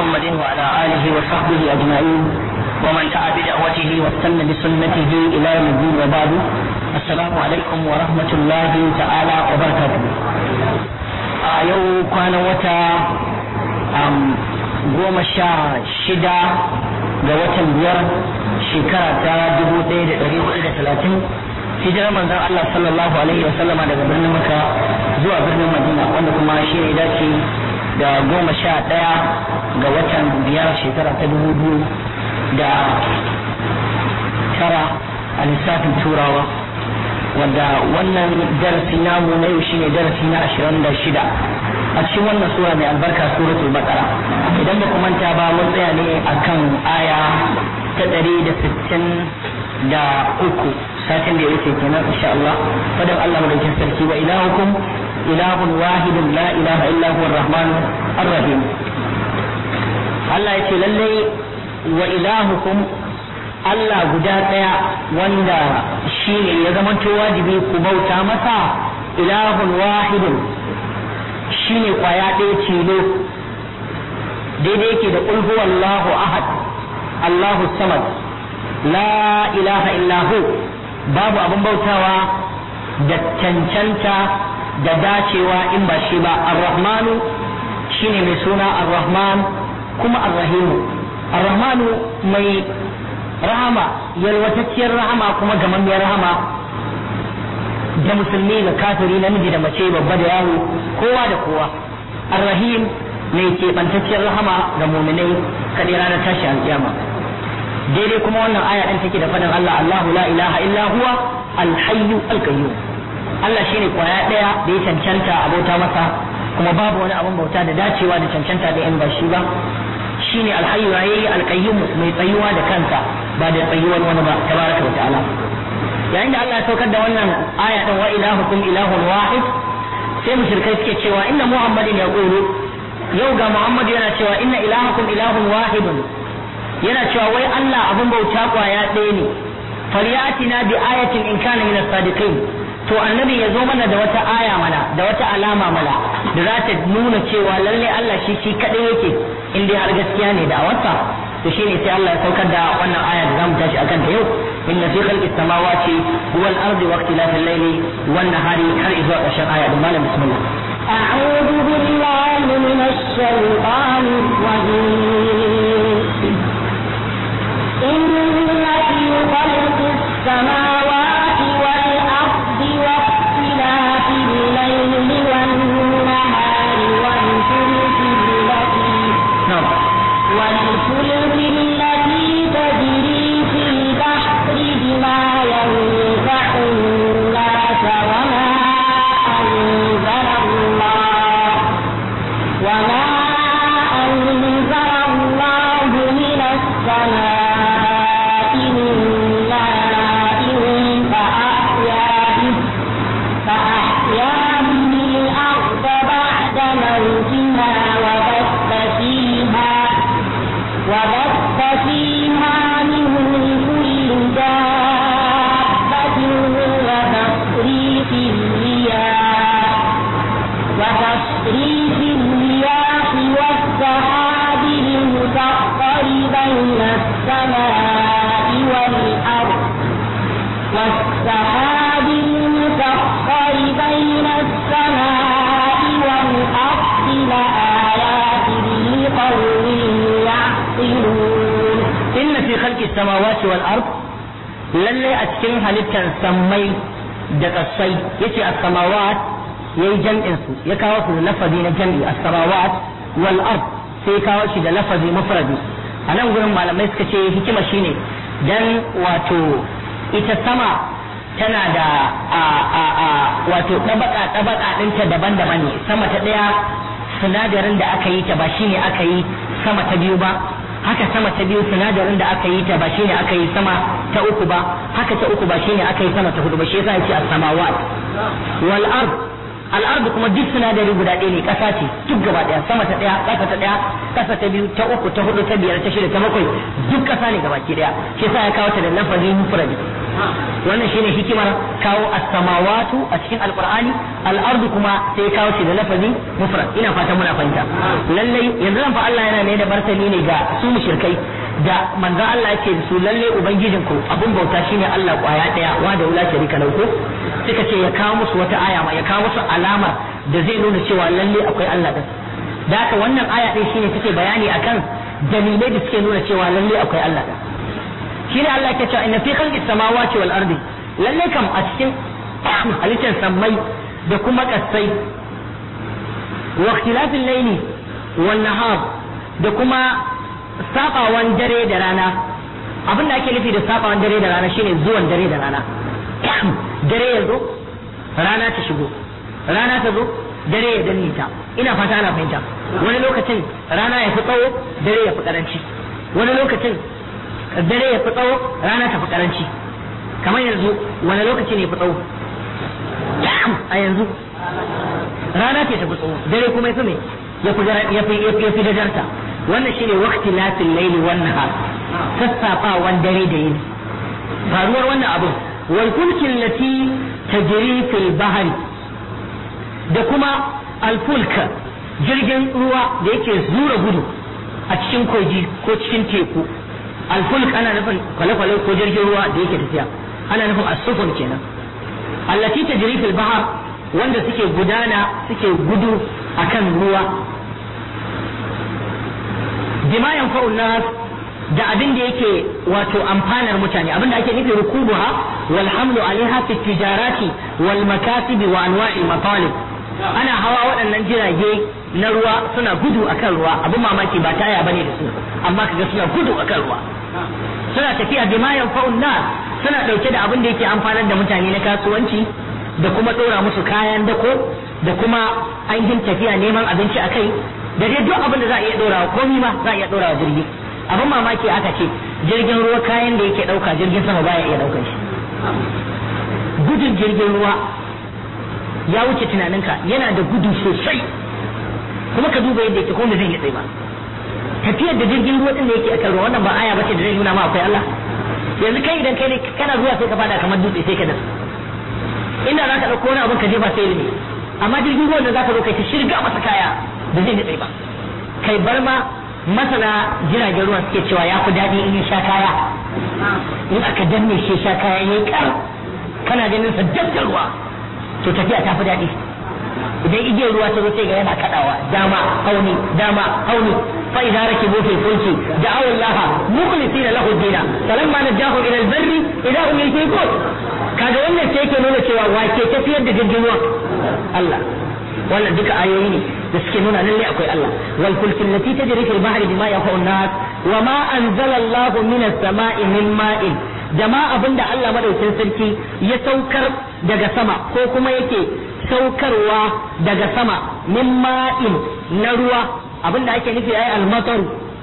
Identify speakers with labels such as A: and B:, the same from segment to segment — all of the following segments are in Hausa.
A: محمد وعلى آله وصحبه أجمعين ومن دعا بدعوته واستنى بسنته إلى يوم الدين وبعد السلام عليكم ورحمة الله تعالى وبركاته يوم كان وتا goma sha shida ga watan biyar shekara ta dubu ɗaya da ɗari hudu da talatin hijirar manzon Allah sallallahu alaihi wa sallama daga birnin Makka zuwa birnin Madina wanda kuma shi ne dace da goma sha ɗaya ga watan biyar shekara ta dubu biyu da tara a lissafin turawa wanda wannan darasi namu na yau shine darasi na ashirin da shida a cikin wannan sura mai albarka suratul baqara idan ba ku manta ba mun tsaya ne akan aya ta ɗari da sittin da uku satin da ya wuce kenan insha Allah fadan Allah madaukin sarki wa ilahukum ilahun wahidun la ilaha illa huwa rahman ar-rahim Allah ya ce lallai wa ilahukum Allah guda ɗaya wanda shi ne ya zamanto wajibi ku bauta masa ilahun wahidun shi ne kwaya ɗaya tilo daidai yake da ƙulhu Allahu ahad Allahu samad la ilaha illahu babu abin bautawa da cancanta da dacewa in ba shi ba ar-rahmanu shine mai suna ar-rahman kuma ar-rahimu ar-rahmanu mai rahama yalwatacciyar rahama kuma gamammiyar rahama da musulmi da kafiri namiji da mace babba da yaro kowa da kowa ar-rahim mai keɓantacciyar rahama ga muminai kaɗai ranar tashi alƙiyama daidai kuma wannan aya ɗin take da faɗin Allah Allahu la ilaha illa huwa al-hayyu al-qayyum Allah shine kwaya ɗaya da ya cancanta abota masa kuma babu wani abin bauta da dacewa da cancanta da yan ba shi ba shine al-hayyu yayi al-qayyum mai tsayuwa da kansa ba da tsayuwar wani ba tabaraka wa ta'ala yayin da Allah ya saukar da wannan aya ɗin wa ilahukum ilahun wahid sai mushrikai suke cewa inna muhammadin yaqulu yau ga muhammadu yana cewa inna ilahakum ilahun wahidun yana cewa wai Allah abin bauta kwaya ɗaya ne falyatina bi ayatin in kana min as-sadiqin to annabi ya zo mana da wata aya mana da wata alama mana da za ta nuna cewa lalle Allah shi shi kadai yake in dai har gaskiya ne da awarsa to shine sai Allah ya saukar da wannan aya da zamu tashi akan ta yau inna fi khalqis samawati wal ardi wa ikhtilafil layli wan nahari har zuwa ƙarshen aya da malam bismillah
B: أعوذ بالله من الشيطان الرجيم إن في خلق السماوات والأرض واختلاف الليل والنهار والفلك التي والفلك التي تجري في البحر بما ينفع الناس وما أنزل الله وما أنزل الله من السماء من ماء فأحيا به فأحيا به الأرض بعد موتها وبث فيها وبث فيها من كل دابة وتصريف الرياح وتصريف الرياح والسحاب المسخر بين السماء والأرض والسحاب المسخر بين السماء والأرض لآيات لقوم يعقلون
A: inna fi khalqis samawati wal ard lalle a cikin halittar sammai da kasai yace as-samawat yayi jam'in su ya kawo su da lafazi na jam'i as-samawat wal ard sai kawo shi da lafazi mufradi a nan gurin malamai suka ce hikima shine dan wato ita sama tana da a a a wato tabaka tabaka ɗinta daban-daban ne sama ta ɗaya sinadarin da aka yi ta ba shine aka yi sama ta biyu ba haka sama ta biyu sinadarin da aka yi ta ba shine aka yi sama ta uku ba haka ta uku ba shine aka yi sama ta hudu ba shi yasa yace as-samawat wal ard al ard kuma duk sinadari guda ɗaya ne ƙasa ce duk gaba ɗaya sama ta ɗaya ƙasa ta ɗaya ƙasa ta biyu ta uku ta hudu ta biyar ta shida ta bakwai duk ƙasa ne gabaki ɗaya shi yasa ya kawo ta da lafazin mufrad wannan shine hikimar kawo as-samawatu a cikin alqur'ani al-ardu kuma sai kawo shi da lafazi mufrad ina fatan muna fahimta lalle yanzu zan fa Allah yana ne da martani ne ga su mushrikai da manzon Allah yake da su lalle ubangijin ku abun bauta shine Allah kwaya daya wa da wula sharika lahu suka ce ya kawo musu wata aya ma ya kawo musu alama da zai nuna cewa lalle akwai Allah din da haka wannan aya din shine take bayani akan dalilai da suke nuna cewa lalle akwai Allah din shine Allah ke cewa inna fi khalqis samawati wal ardi lalle kam a cikin halittar sammai da kuma kasai wa ikhtilafil layli wan nahar da kuma sabawan dare da rana abin da ake nufi da sabawan dare da rana shine zuwan dare da rana dare ya zo rana ta shigo rana ta zo dare ya danne ta ina fata ana fahimta wani lokacin rana ya fi tsawo dare ya fi karanci wani lokacin dare ya fi tsawo rana ta fi karanci kamar yanzu wani lokaci ne ya fi tsawo a yanzu rana ce ta fi tsawo dare kuma ya fi me ya fi ya fi ya fi gajarta wannan shine waqti latil layli wan nahar sassafawan dare da yini faruwar wannan abu wal fulki allati tajri fil bahri da kuma al fulka jirgin ruwa da yake zura gudu a cikin kogi ko cikin teku al fulk ana nufin kwale-kwale ko jirgin ruwa da yake tafiya ana nufin as-sufun kenan allati tajri fil bahr wanda suke gudana suke gudu akan ruwa bima yanfa'u nas da abin da yake wato amfanar mutane abin da ake nufi rukubuha wal hamlu alaiha fi tijarati wal makasib wa anwa'il matalib ana hawa waɗannan jirage na ruwa suna gudu akan ruwa abin mamaki ba taya bane da su amma kaga suna gudu akan ruwa suna tafiya bima yanfa'u nas suna dauke da abin da yake amfanar da mutane na kasuwanci da kuma dora musu kayan dako da kuma ainihin tafiya neman abinci akai da dai duk abin da za a iya dorawa komai ma za a iya dorawa jirgi abin mamaki aka ce jirgin ruwa kayan da yake dauka jirgin sama baya iya daukar shi gudun jirgin ruwa ya wuce tunaninka yana da gudu sosai kuma ka duba yadda yake ko da zai yi tsaye ba tafiyar da jirgin ruwa din da yake akan ruwa wannan ba aya bace da zai nuna ma akwai Allah yanzu kai idan kai ne kana zuwa sai ka fada kamar dutse sai ka da inda za ka dauko wani abin ka jefa sai ne amma jirgin ruwan da za ka zo kai ta shirga masa kaya da zai nutse ba kai bar ma masana jiragen ruwa suke cewa ya fi daɗi in ya sha kaya in aka danne shi sha kaya ya kar kana ganin sa dabda ruwa to tafiya ta fi daɗi idan igiyar ruwa ta zo sai ga yana kaɗawa dama hauni dama hauni fa idza rakibu fil fulki da'aw Allah mukhlisina lahu dina falamma najahu ila al-barri idza hum yushrikun kaga wannan sai yake nuna cewa wake tafiyar da jirgin ruwa Allah wannan duka ayoyi ne da suke nuna lalle akwai Allah wal fulki allati tajri fil bahri bima yanfa'u an-nas wa ma anzala Allahu minas sama'i min ma'in jama'a abinda Allah madaukin sarki ya saukar daga sama ko kuma yake saukarwa daga sama min ma'in na ruwa abinda ake nufi ai al-matar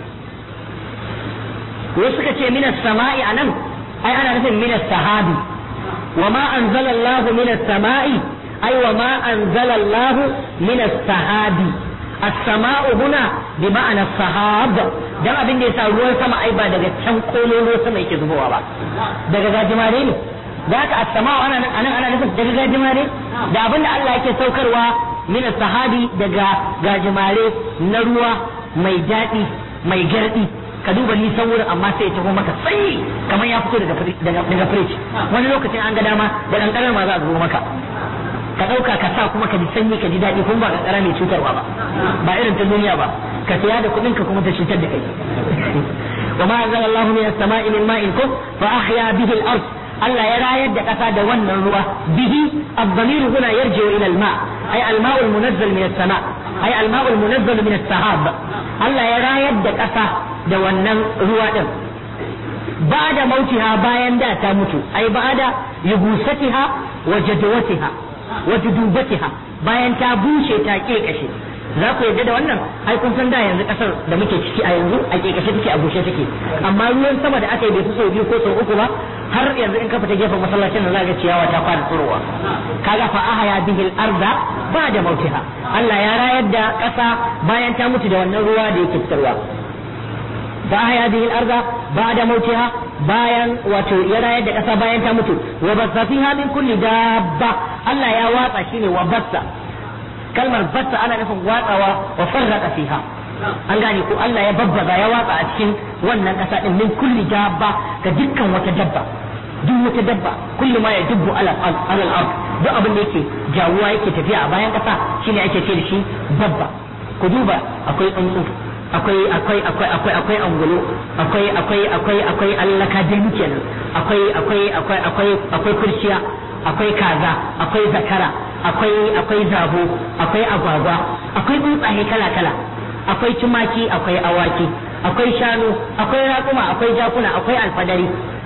A: wasu suka ce minas sama'i anan ai ana nufin minas sahabi wa ma anzala Allahu minas sama'i أي وما أنزل الله من السحاب السماء هنا بمعنى السحاب dan abin da yasa ruwan sama ai ba daga can kololo sama yake zubowa ba daga gajimare ne da haka as-sama'u ana nan ana nufin daga gajimare da abin da Allah yake saukarwa min sahabi daga gajimare na ruwa mai daɗi mai gardi ka duba nisan wurin amma sai ya taho maka sanyi kamar ya fito daga daga fridge wani lokacin an ga dama da kankanar ma za a zo maka ka ɗauka ka sa kuma ka ji sanyi ka ji daɗi kuma ba kankara mai cutarwa ba ba irin ta duniya ba ka siya da kuɗin ka kuma ta cutar da kai wa ma anzala Allah min as-sama'i min ma'in kum fa ahya bihi al-ard Allah ya rayar da ƙasa da wannan ruwa bihi ad-damir huna yarji'u ila al-ma' ay al-ma'u al-munazzal min as-sama' ay al-ma'u al-munazzal min as-sahab Allah ya rayar da ƙasa da wannan ruwa din بعد موتها bayan da ta mutu ai ba'da yubusatiha wa jadwatiha wa judubatiha bayan ta bushe ta kekashe za ku yarda da wannan ai kun san da yanzu kasar da muke ciki a yanzu a kekashe take a bushe take amma ruwan sama da aka yi bai fi sau biyu ko sau uku ba har yanzu in ka fita gefen masallacin da za ga ciyawa ta fara tsirowa kaga fa ahaya bihil arda ba da mautiha Allah ya rayar da kasa bayan ta mutu da wannan ruwa da yake fitarwa فأحيا به الأرض بعد موتها bayan wato ya rayar da ƙasa bayan ta mutu wa bassa fiha min kulli dabba Allah ya watsa shine wa bassa kalmar bassa ana nufin watsawa wa farraqa fiha an gane ko Allah ya babbaza ya watsa a cikin wannan ƙasa din min kulli dabba ga dukkan wata dabba duk wata dabba kullu ma ya dubbu ala al ard duk abin da yake jawuwa yake tafiya a bayan ƙasa shine ake ce da shi dabba ku duba akwai tsuntsu akwai akwai akwai akwai akwai angulo akwai akwai akwai akwai allaka dai kenan akwai akwai akwai akwai akwai kurciya akwai kaza akwai zakara akwai akwai zabo akwai agwagwa akwai tsuntsaye kala kala akwai tumaki akwai awaki akwai shanu akwai raƙuma akwai jakuna akwai alfadari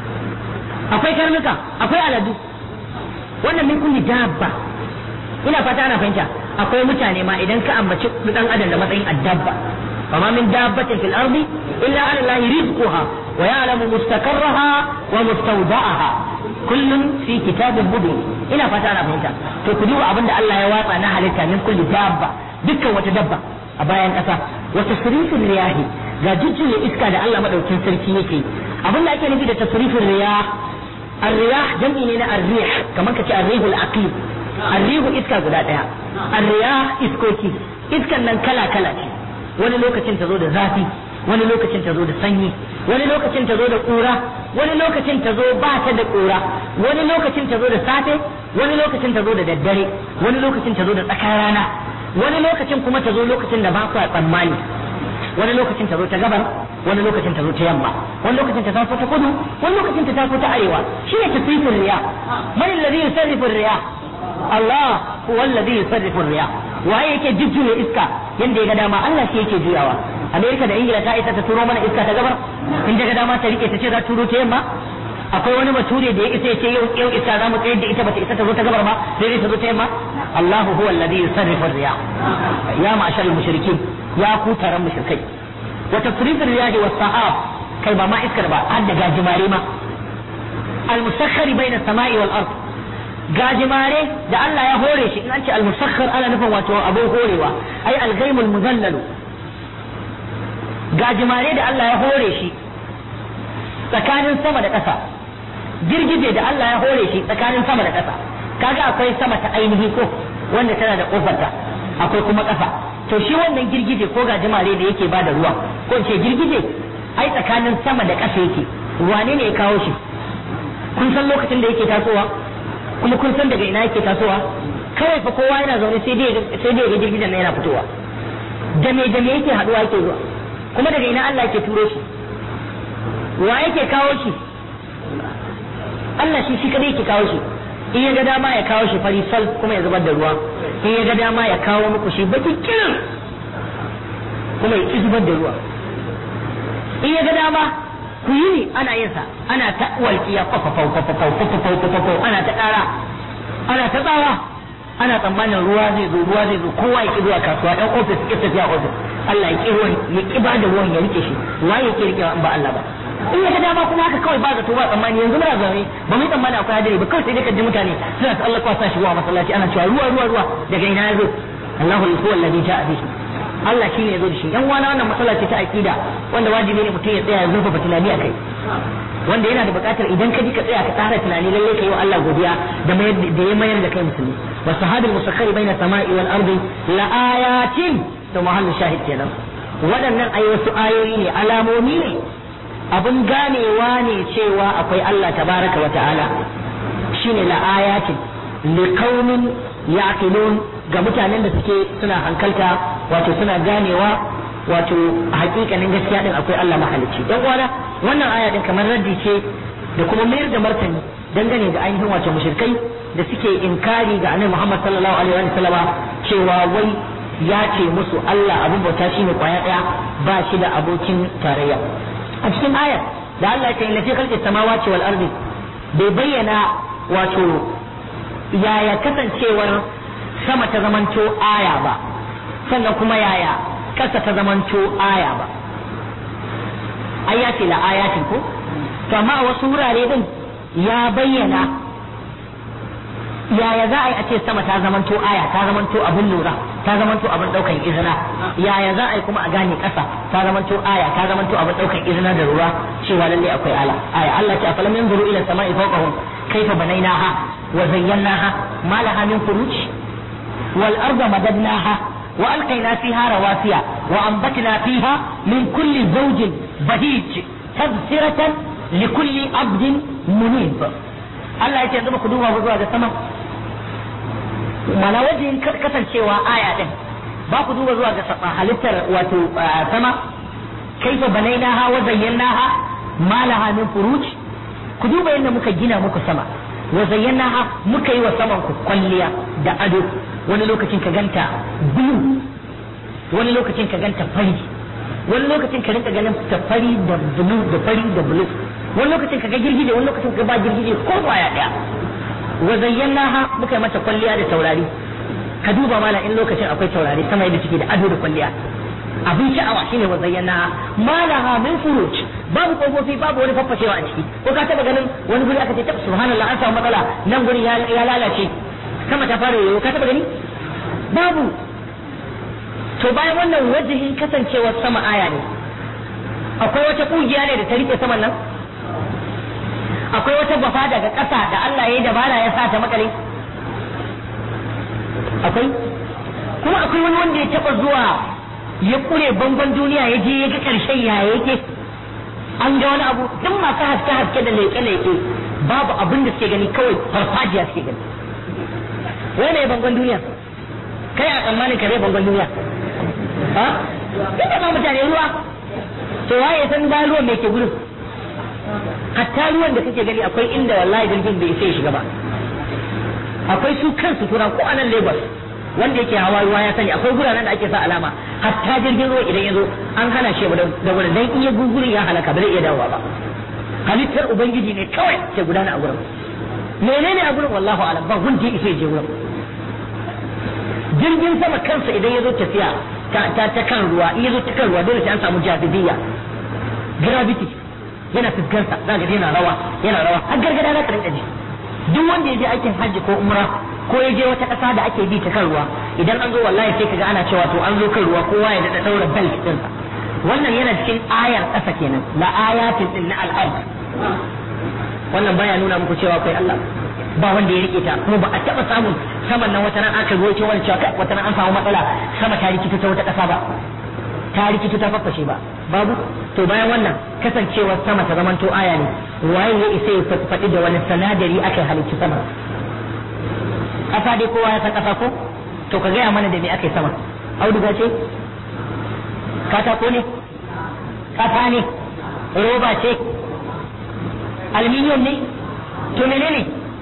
A: akwai karnuka akwai aladu wannan min kulli dabba ina fata ana fahimta akwai mutane ma idan ka ambaci dan adam da matsayin addabba فما من دابة في الأرض إلا على الله رزقها ويعلم مستقرها ومستودعها كل في كتاب مبين إلى فتانا فهمتا فكدوا أبن الله يواطع نهلك من كل دابة دكا وتدبة أبايا أسا وتصريف الرياح ga jujjuya iska da Allah madaukin sarki yake abin da ake nufi da tasrifin riyah ar-riyah jam'i ne na ar-rih kamar kace ar-rihul aqli ar-rihu iska guda daya ar-riyah iskoki iskan nan kala kala ce wani lokacin ta zo da zafi wani lokacin ta zo da sanyi wani lokacin ta zo da ƙura wani lokacin ta zo ba ta da ƙura wani lokacin ta zo da safe wani lokacin ta zo da daddare wani lokacin ta zo da tsakar rana wani lokacin kuma ta zo lokacin da ba ku tsammani wani lokacin ta zo ta gabar wani lokacin ta zo ta yamma wani lokacin ta taso ta kudu wani lokacin ta taso ta arewa shi ne tasrifin riya man alladhi yusarrifu riya Allah huwa alladhi yusarrifu riya waye yake jujjuya iska yanda ya ga dama Allah shi yake juyawa Amerika da Ingila ta isa ta turo mana iska ta gabar in ga dama ta rike ta ce za turo ta yamma akwai wani bature da ya isa ya ce yau yau iska za mu tsayar da ita bata isa ta zo ta gabar ma sai dai ta zo ta yamma Allahu huwa alladhi yusarrifu riya ya ma'ashar mushrikin ya ku taron mushrikai wa tasrifir riyahi was sahab kai ba ma iskar ba har da gajimare ma al-musakhkhari bayna samai wal ard gajimare da Allah ya hore shi in an ce al-musakhkhar ana nufin wato abin horewa ai al-ghaimul muzallalu gajimare da Allah ya hore shi tsakanin sama da ƙasa girgije da Allah ya hore shi tsakanin sama da ƙasa kaga akwai sama ta ainihi ko wanda tana da kofarta akwai kuma ƙasa to shi wannan girgije ko gajimare da yake bada ruwa ko ce girgije ai tsakanin sama da ƙasa yake wane ne ya kawo shi kun san lokacin da yake tasowa kuma kun san daga ina yake tasowa kawai fa kowa yana zaune sai dai sai dai ga girgijen nan yana fitowa da me da me yake haduwa yake zuwa kuma daga ina Allah yake turo shi wa yake kawo shi Allah shi shi kadai yake kawo shi in ya ga dama ya kawo shi fari sal kuma ya zubar da ruwa in ya ga dama ya kawo muku shi baki kirin kuma ya ki zubar da ruwa in ya ga dama ku yi ne ana yin sa ana ta walƙiya fafafau fafafau fafafau fafafau ana ta ƙara ana ta tsawa ana tsammanin ruwa zai zo ruwa zai zo kowa ya ki zuwa kasuwa ɗan ofis ki tafiya ofis Allah ya ki ruwan ya ki ba da ruwan ya rike shi wa ya ki rikewa in ba Allah ba in ya ga dama kuma haka kawai ba zato ba tsammani yanzu muna zaune ba mu yi tsammani akwai hadari ba kawai sai dai ka ji mutane suna ta Allah kwasa shi wa masallaci ana cewa ruwa ruwa ruwa daga ina ya zo Allahu huwa alladhi ja'a bihi Allah shine ya zo da shi yan wani wannan matsala ce ta aqida wanda wajibi ne mutum ya tsaya ya zurfafa tunani akai wanda yana da buƙatar idan ka ji ka tsaya ka tsara tunani lalle kai wa Allah godiya da da ya mayar da kai musulmi wa sahabil musakhkhari baina samai wal ardi la ayatin to mahallu shahid kenan waɗannan ayi wasu ayoyi ne alamomi ne abin ganewa ne cewa akwai Allah tabaraka wa ta'ala shine la ayatin liqaumin yaqilun ga mutanen da suke suna hankalta wato suna ganewa wato hakikanin gaskiya din akwai Allah mahalicci dan uwana wannan aya din kamar raddi ce da kuma mayar da martani dangane da ainihin wato mushrikai da suke inkari ga annabi Muhammad sallallahu alaihi wa sallama cewa wai ya ce musu Allah abin bauta shine kwaya daya ba shi da abokin tarayya a cikin ayar da Allah ya ce inna fi khalqis samawati wal ardi bai bayyana wato yaya kasancewar sama ta zamanto aya ba sannan kuma yaya kasa ta zamanto aya ba ai ya ce la ayatin ko to amma a wasu wurare din ya bayyana yaya za a yi a ce sama ta zamanto aya ta zamanto abin lura ta zamanto abin daukan izina yaya za a yi kuma a gane ƙasa ta zamanto aya ta zamanto abin daukan izina da ruwa cewa lalle akwai ala aya Allah ce afalam yanzuru ila samai fawqahum kayfa banaynaha wa zayyanaha ma laha min furuj wal arda madadnaha wa alqayna fiha rawasiya wa anbatna fiha min kulli zawjin bahij tadhsiratan likulli abdin munib Allah ya ce yanzu ba ku duba zuwa ga sama mana wajen kasancewa aya din ba ku duba zuwa ga halittar wato sama kaifa banainaha wa zayyanaha ma laha min furuj ku duba yadda muka gina muku sama wa zayyanaha muka yi wa saman ku kwalliya da ado wani lokacin ka ganta blue wani lokacin ka ganta fari wani lokacin ka rinka ganin ta fari da blue da fari da blue wani lokacin ka ga girgije wani lokacin ka ba girgije ko kwaya daya wa zayyanaha muka yi mata kwalliya da taurari ka duba mana in lokacin akwai taurari sama yadda take da ado da kwalliya abin sha'awa shine wa zayyanaha ma laha min furuj babu kofofi babu wani faffashewa a ciki ko ka taba ganin wani guri aka ce tab subhanallah an samu matsala nan gurin ya lalace sama ta fara yoyo ka taba gani babu to bayan wannan wajihin kasancewar sama aya ne akwai wata kugiya ne da ta rike saman nan akwai wata bafa daga ƙasa da Allah ya yi dabara ya sa ta makare akwai kuma akwai wani wanda ya taba zuwa ya kure bangon duniya ya je ya ga ƙarshen ya yake an ga wani abu duk masu haske haske da leƙe leƙe babu abin da suke gani kawai farfajiya suke gani wai ne bangon duniya kai a tsammanin kare bangon duniya ha duk da ba mutane ruwa to waye san bayan ruwan me ke gudun hatta ruwan da kake gani akwai inda wallahi jirgin bai sai shiga ba akwai su kansu turan ko anan Lagos wanda yake hawa ruwa ya sani akwai guraren da ake sa alama hatta jirgin ruwa idan ya zo an hana shi da wurin dan iya gugurin ya halaka ba zai iya dawowa ba halittar ubangiji ne kawai ke gudana a gurin menene a gurin wallahu alam ba wanda ya je gurin jirgin sama kansa idan ya zo tafiya ta ta kan ruwa in ya zo ta kan ruwa dole sai an samu jazibiyya gravity yana fuskarsa za ga yana rawa yana rawa har gargada za ka rinka ji duk wanda ya je aikin hajji ko umra ko ya je wata ƙasa da ake bi ta kan ruwa idan an zo wallahi sai kaga ana cewa to an zo kan ruwa kowa ya daɗa ɗaura belt ɗinsa wannan yana cikin ayar ƙasa kenan la ayatin din na al'ard wannan baya nuna muku cewa akwai Allah ba wanda ya rike ta kuma ba a taɓa samun saman nan wata ran aka ruwaito wani cewa kai wata ran an samu matsala sama ta rikita ta wata ƙasa ba ta rikita ta faffashe ba babu to bayan wannan kasancewar sama ta zamanto aya ne waye ya isa ya faɗi da wani sanadari aka halicci sama ƙasa dai kowa ya san ƙasa ko to ka gaya mana da me aka yi sama auduga ce katako ne ƙasa ne roba ce aluminium ne to menene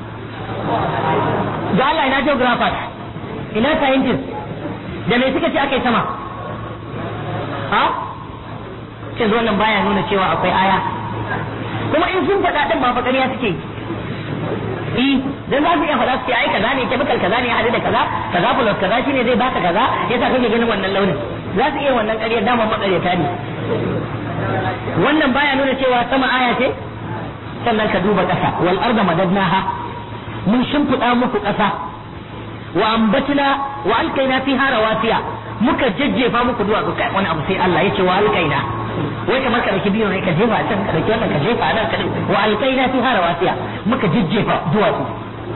A: da Allah ina geographers ina scientists da me suka ce aka yi sama ha cin wannan baya nuna cewa akwai aya kuma in sun faɗa ɗin ba fa ƙarya suke yi dan za su iya faɗa su ce ai kaza ne chemical kaza ne ya haɗu da kaza kaza plus kaza shine zai baka kaza yasa kake ganin wannan launin za su iya wannan ƙarya dama maƙaryata ne wannan baya nuna cewa sama aya ce sannan ka duba ƙasa wal arda madadnaha mun shimfiɗa muku ƙasa wa ambatna wa alkaina fiha rawasiya muka jajjefa muku duwatsu kai wani abu sai Allah yace wa alkaina wai kamar ka dauki biyu ne ka jefa a can ka dauki wannan ka jefa a nan ka wa alkaina fiha rawasiya muka jajjefa duwatsu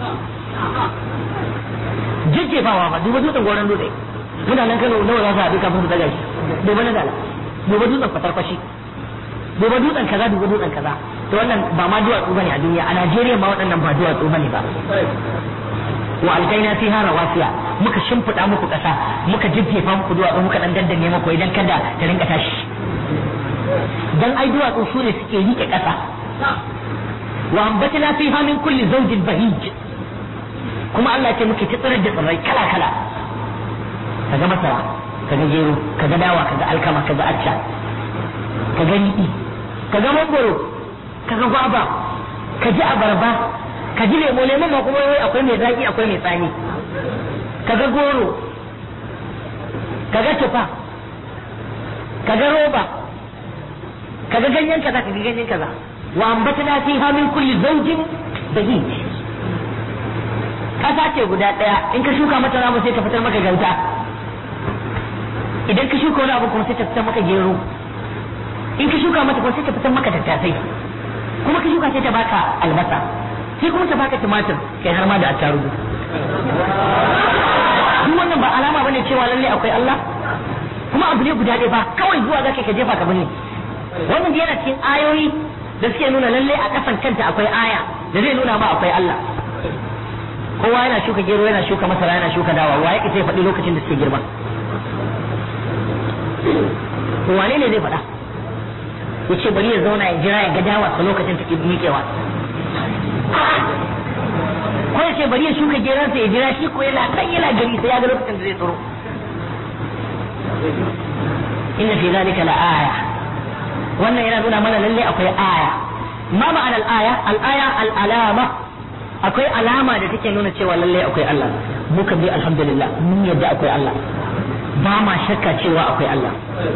A: jajjefawa ba duba dutsen goron dutse mutanen Kano nawa za su haɗu kafin su daga shi duba na dala duba dutsen fatarfashi duba dutsen kaza duba dutsen kaza to wannan ba ma duwatsu bane a duniya a Najeriya ma waɗannan ba duwatsu bane ba wa alkaina fiha rawasiya muka shimfiɗa muku ƙasa muka jijjefa muku duwatsu muka dan dandanne muku idan kada ta rinka tashi dan ai duwatsu su ne suke rike ƙasa wa ambatna fiha min kulli zawjin bahij kuma Allah ce muke tsirar da tsirrai kala kala kaga masara kaga gero kaga dawa kaga alkama kaga acca kaga riɗi kaga mangoro kaga gwaba kaji abarba ka ji lemo lemon ma kuma wai akwai mai zaki akwai mai tsani kaga goro kaga tufa kaga roba kaga ganyen kaza kaga ganyen kaza wa ambatna fiha min kulli zawjin bahij kasa ce guda daya in ka shuka mata ramu sai ka fitar maka gauta idan ka shuka wani abu kuma sai ta fitar maka gero in ka shuka mata kuma sai ta fitar maka tattasai kuma ka shuka sai ta baka albasa sai kuma ta baka tumatir kai har ma da attarugu duk wannan ba alama bane cewa lalle akwai Allah kuma abu ne guda ɗaya ba kawai zuwa zaka ka jefa ka bane wannan yana cikin ayoyi da suke nuna lalle a kasan kanta akwai aya da zai nuna ma akwai Allah kowa yana shuka gero yana shuka masara yana shuka dawa wa yake sai faɗi lokacin da suke girma wane ne zai faɗa ya ce bari ya zauna ya jira ya ga dawa a lokacin take miƙewa ko ya ce bari ya shuka geransa ya jira shi ko yana kan yana gari sai ya ga lokacin da zai tsoro inna fi zalika la aya wannan yana nuna mana lalle akwai aya ma ma'ana al-aya al-aya al-alama akwai alama da take nuna cewa lalle akwai Allah muka bi alhamdulillah mun yadda akwai Allah ba ma shakka cewa akwai Allah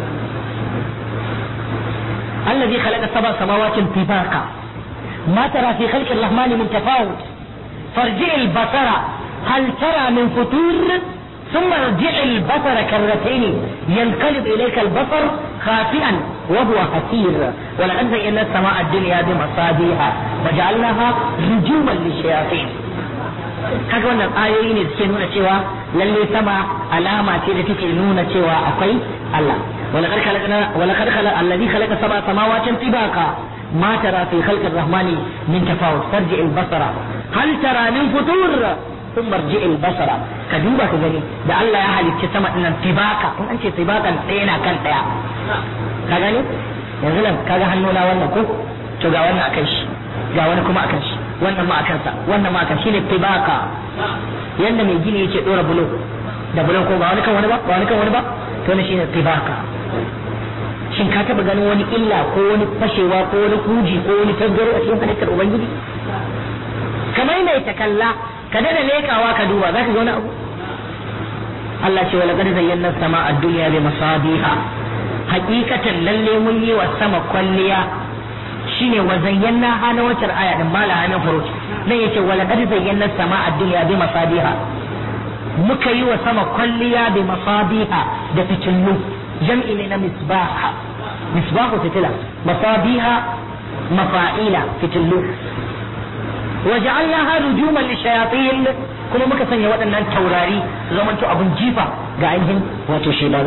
A: الذي خلق سبع سماوات طباقا ما ترى في خلق الرحمن من تفاوت فارجع البصر هل ترى من فتور ثم ارجع البصر كرتين ينقلب اليك البصر خاسئا وهو حسير ولقد زينا السماء الدنيا بمصابيح وجعلناها رجوما للشياطين kaga wannan ayoyi ne suke nuna cewa lalle sama alama ce da take nuna cewa akwai Allah ولقد خلقنا ولقد خلق الذي خلق سبع سماوات طباقا ما ترى في خلق الرحمن من تفاوت فارجع البصر هل ترى من فطور ثم ارجع البصر كدوبا كغني da Allah ya halicci sama din nan tibaka in an ce tibakan ɗaya na kan ɗaya ka gani yanzu nan kaga hannuna wannan ko to ga wannan akan shi ga wani kuma akan shi wannan ma akan sa wannan ma akan shine tibaka yanda mai gini yake dora bulo da bulo ko ba wani kan wani ba ba wani kan wani ba to ne shine tibaka shin ka taba ganin wani illa ko wani fashewa ko wani kuji ko wani tasgaro a cikin halittar ubangiji kamar mai ta kalla ka dada lekawa ka duba zaka ga wani abu Allah ce wala qad zayyana sama ad-dunya bi masabiha hakikatan lalle mun yi wa sama kwalliya shine wa zayyana hana wacar aya din mala hana furuj nan yace wala qad zayyana sama ad-dunya bi masabiha muka yi wa sama kwalliya bi masabiha da fitillu jam'i ne na misbaha misbahu fitila masabiha mafa'ila fitillu وجعلناها رجوما للشياطين kuma muka sanya waɗannan taurari su zamanto abin jifa ga ainihin wato shelaru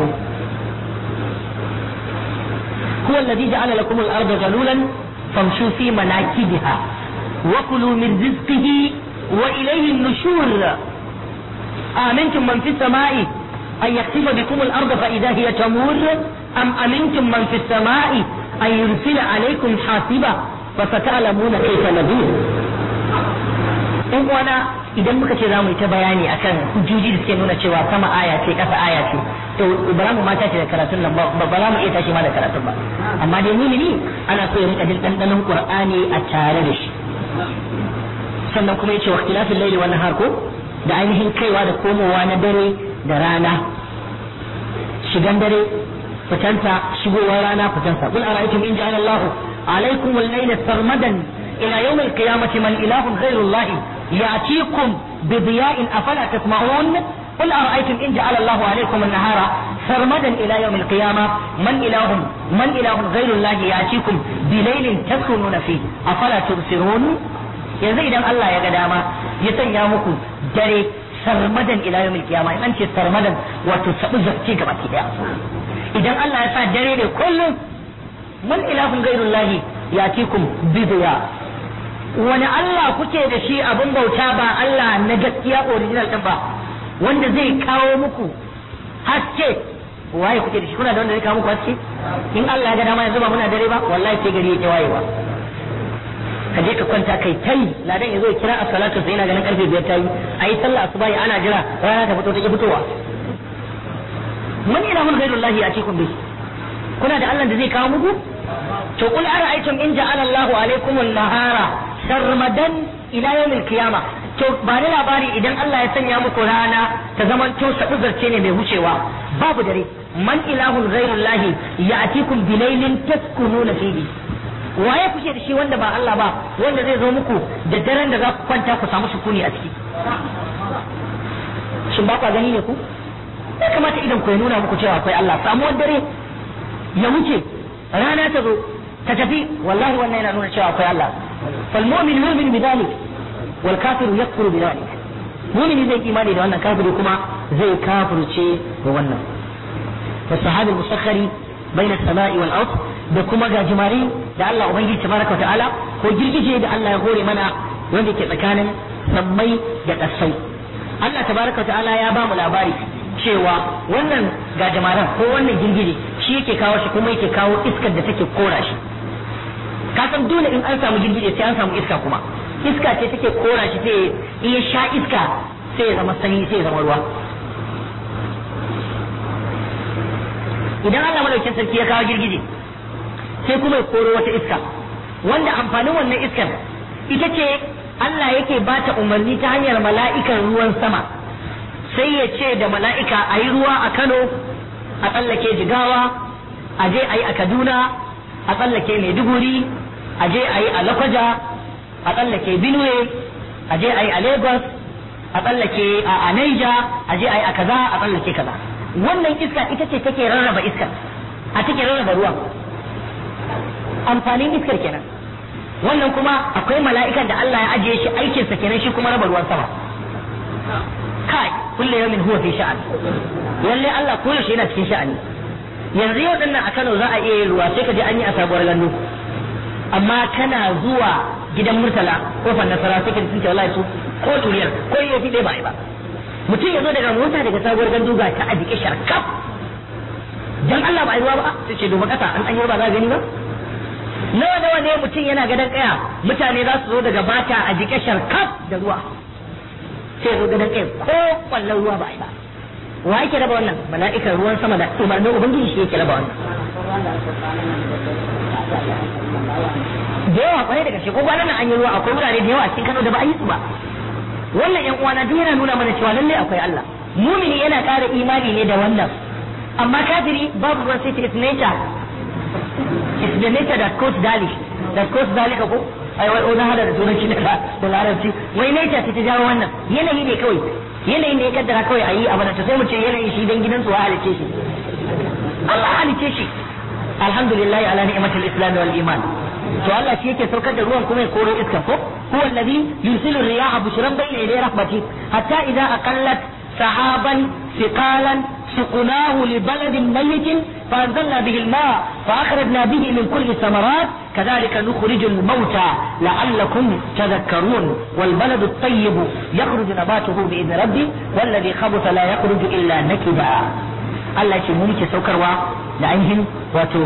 A: huwa alladhi ja'ala lakum al-ardha zalulan famshu fi manakibiha wa kulu min rizqihi wa ilayhi an-nushur amintum man fi samai an yaktifa bikum al-ardha fa idha hiya tamur am amintum man fi samai an yursila alaykum hasiba fa sata'lamuna kayfa nadir in uwana idan muka ce za mu yi ta bayani akan hujjoji da suke nuna cewa sama aya ce kasa aya ce to ba za mu mata ce da karatun nan ba ba za mu iya tashi ma da karatun ba amma dai mumini ana so ya rika jin dandanon qur'ani a tare da shi sannan kuma yace wa ikhtilafil layli wan nahar ko da ainihin kaiwa da komowa na dare da rana shigan dare fitanta shigowar rana fitansa qul ara'aytum in ja'ala Allahu alaykum al-layla sarmadan ila yawm al-qiyamati man ilahun ghayru Allah يأتيكم بضياء أفلا تسمعون قل أرأيتم إن جعل الله عليكم النهار سرمدا إلى يوم القيامة من إله من إله غير الله يأتيكم بليل تسكنون فيه أفلا تبصرون yanzu idan Allah ya ga dama ya sanya muku dare sarmadan ila yawmil qiyama in an ce sarmadan wato sabu zakki gaba ki daya idan Allah ya sa dare ne kullum man ilahun ghairullahi yatikum bidiya wani Allah kuke da shi abin bauta ba Allah na gaskiya original din ba wanda zai kawo muku haske waye kuke da shi kuna da wanda zai kawo muku haske in Allah ya ga dama yanzu ba muna dare ba wallahi sai gari yake wayewa ka je ka kwanta kai tai ladan yazo ya kira a salatu sai yana ganin karfe biyar tayi ayi sallah asuba ana jira rana ta fito take fitowa man ilahun ghairullahi atikum bi kuna da Allah da zai kawo muku to qul ara'aytum in ja'ala Allahu alaykum an-nahara sarmadan ila yawmil qiyama to ba ni labari idan Allah ya sanya muku rana ta zaman to zarce ne mai wucewa babu dare man ilahun ghairullahi ya'tikum bilailin taskununa fihi waye kuke da shi wanda ba Allah ba wanda zai zo muku da daren da za ku kwanta ku samu sukuni a ciki shin ba ku gani ne ku ya kamata idan ku ya nuna muku cewa akwai Allah samuwar dare ya wuce rana ta zo ta tafi wallahi wannan yana nuna cewa akwai Allah fal mu'min yu'minu bi dhalik wal kafiru yakfuru bi dhalik mu'mini zai imani da wannan kafiri kuma zai kafirce da wannan والسحاب المسخر بين السماء والأرض da kuma gajimare da Allah Ubangiji tabaraka wa ta'ala ko girgije da Allah ya hore mana wanda ke tsakanin sammai da ƙasai Allah tabaraka wa ta'ala ya ba mu labari cewa wannan gajimaren ko wannan girgije shi yake kawo shi kuma yake kawo iskar da take kora shi ka san dole in an samu girgije sai an samu iska kuma iska ce take kora shi sai in ya sha iska sai ya zama sanyi sai ya zama ruwa idan Allah madaukin sarki ya kawo girgije sai kuma ya koro wata iska wanda amfanin wannan iskar ita ce Allah yake ba ta umarni ta hanyar mala'ikan ruwan sama sai ya ce da mala'ika a yi ruwa a Kano a tsallake jigawa a je a yi a Kaduna a tsallake Maiduguri a je a yi a Lakwaja a tsallake Benue a je a yi a Lagos a tsallake a Niger a je a yi a kaza a tsallake kaza wannan iska ita ce take rarraba iskar a take rarraba ruwan amfanin iskar kenan wannan kuma akwai mala'ikan da Allah ya ajiye shi aikinsa kenan shi kuma raba ruwan sama kai kullu yawmin huwa fi sha'an lalle Allah kullu shi yana cikin sha'ani yanzu yau dinnan a Kano za a iya yin ruwa sai ka je an yi a sabuwar gandu amma kana zuwa gidan murtala kofar nasara sai ka ji sun ce wallahi su ko turiyar ko yafi dai ba ai ba mutum ya zo daga mota daga sabuwar gandu ga ta a jike sharkaf dan Allah ba a yi ruwa ba sai ce duba kasa an an yi ruwa za gani ba nawa nawa ne mutum yana gadon kaya mutane za su zo daga bata a jike sharkaf da ruwa sai zo gadon kaya ko kwallon ruwa ba a yi ba wa yake raba wannan mala'ikan ruwan sama da umarnin ubangiji shi yake raba wannan da yawa kwarai da gaske ko kwanan nan an yi ruwa akwai wurare da yawa a cikin Kano da ba a yi su ba wannan yan uwana duk yana nuna mana cewa lalle akwai Allah mumini yana ƙara imani ne da wannan amma kafiri babu ruwan sai it's nature it's the nature that caused dalik that caused dalika ko ai wai na hada da turanci da da larabci wai nature ta jawo wannan yanayi ne kawai yanayi ne ya kaddara kawai a yi abu da sai mu ce yanayi shi dan gidansu wa halice shi Allah halice shi alhamdulillah ala ni'matil islam wal iman to Allah shi yake saukar da ruwan kuma ya koro iska ko huwa alladhi yursilu riyaha bushran bayna yaday rahmati hatta idza aqallat sahaban thiqalan سقناه لبلد ميت فأنزلنا به الماء فأخرجنا به من كل الثمرات كذلك نخرج الموتى لعلكم تذكرون والبلد الطيب يخرج نباته بإذن ربي والذي خبث لا يخرج إلا نكدا Allah ce mu muke saukarwa da ainihin wato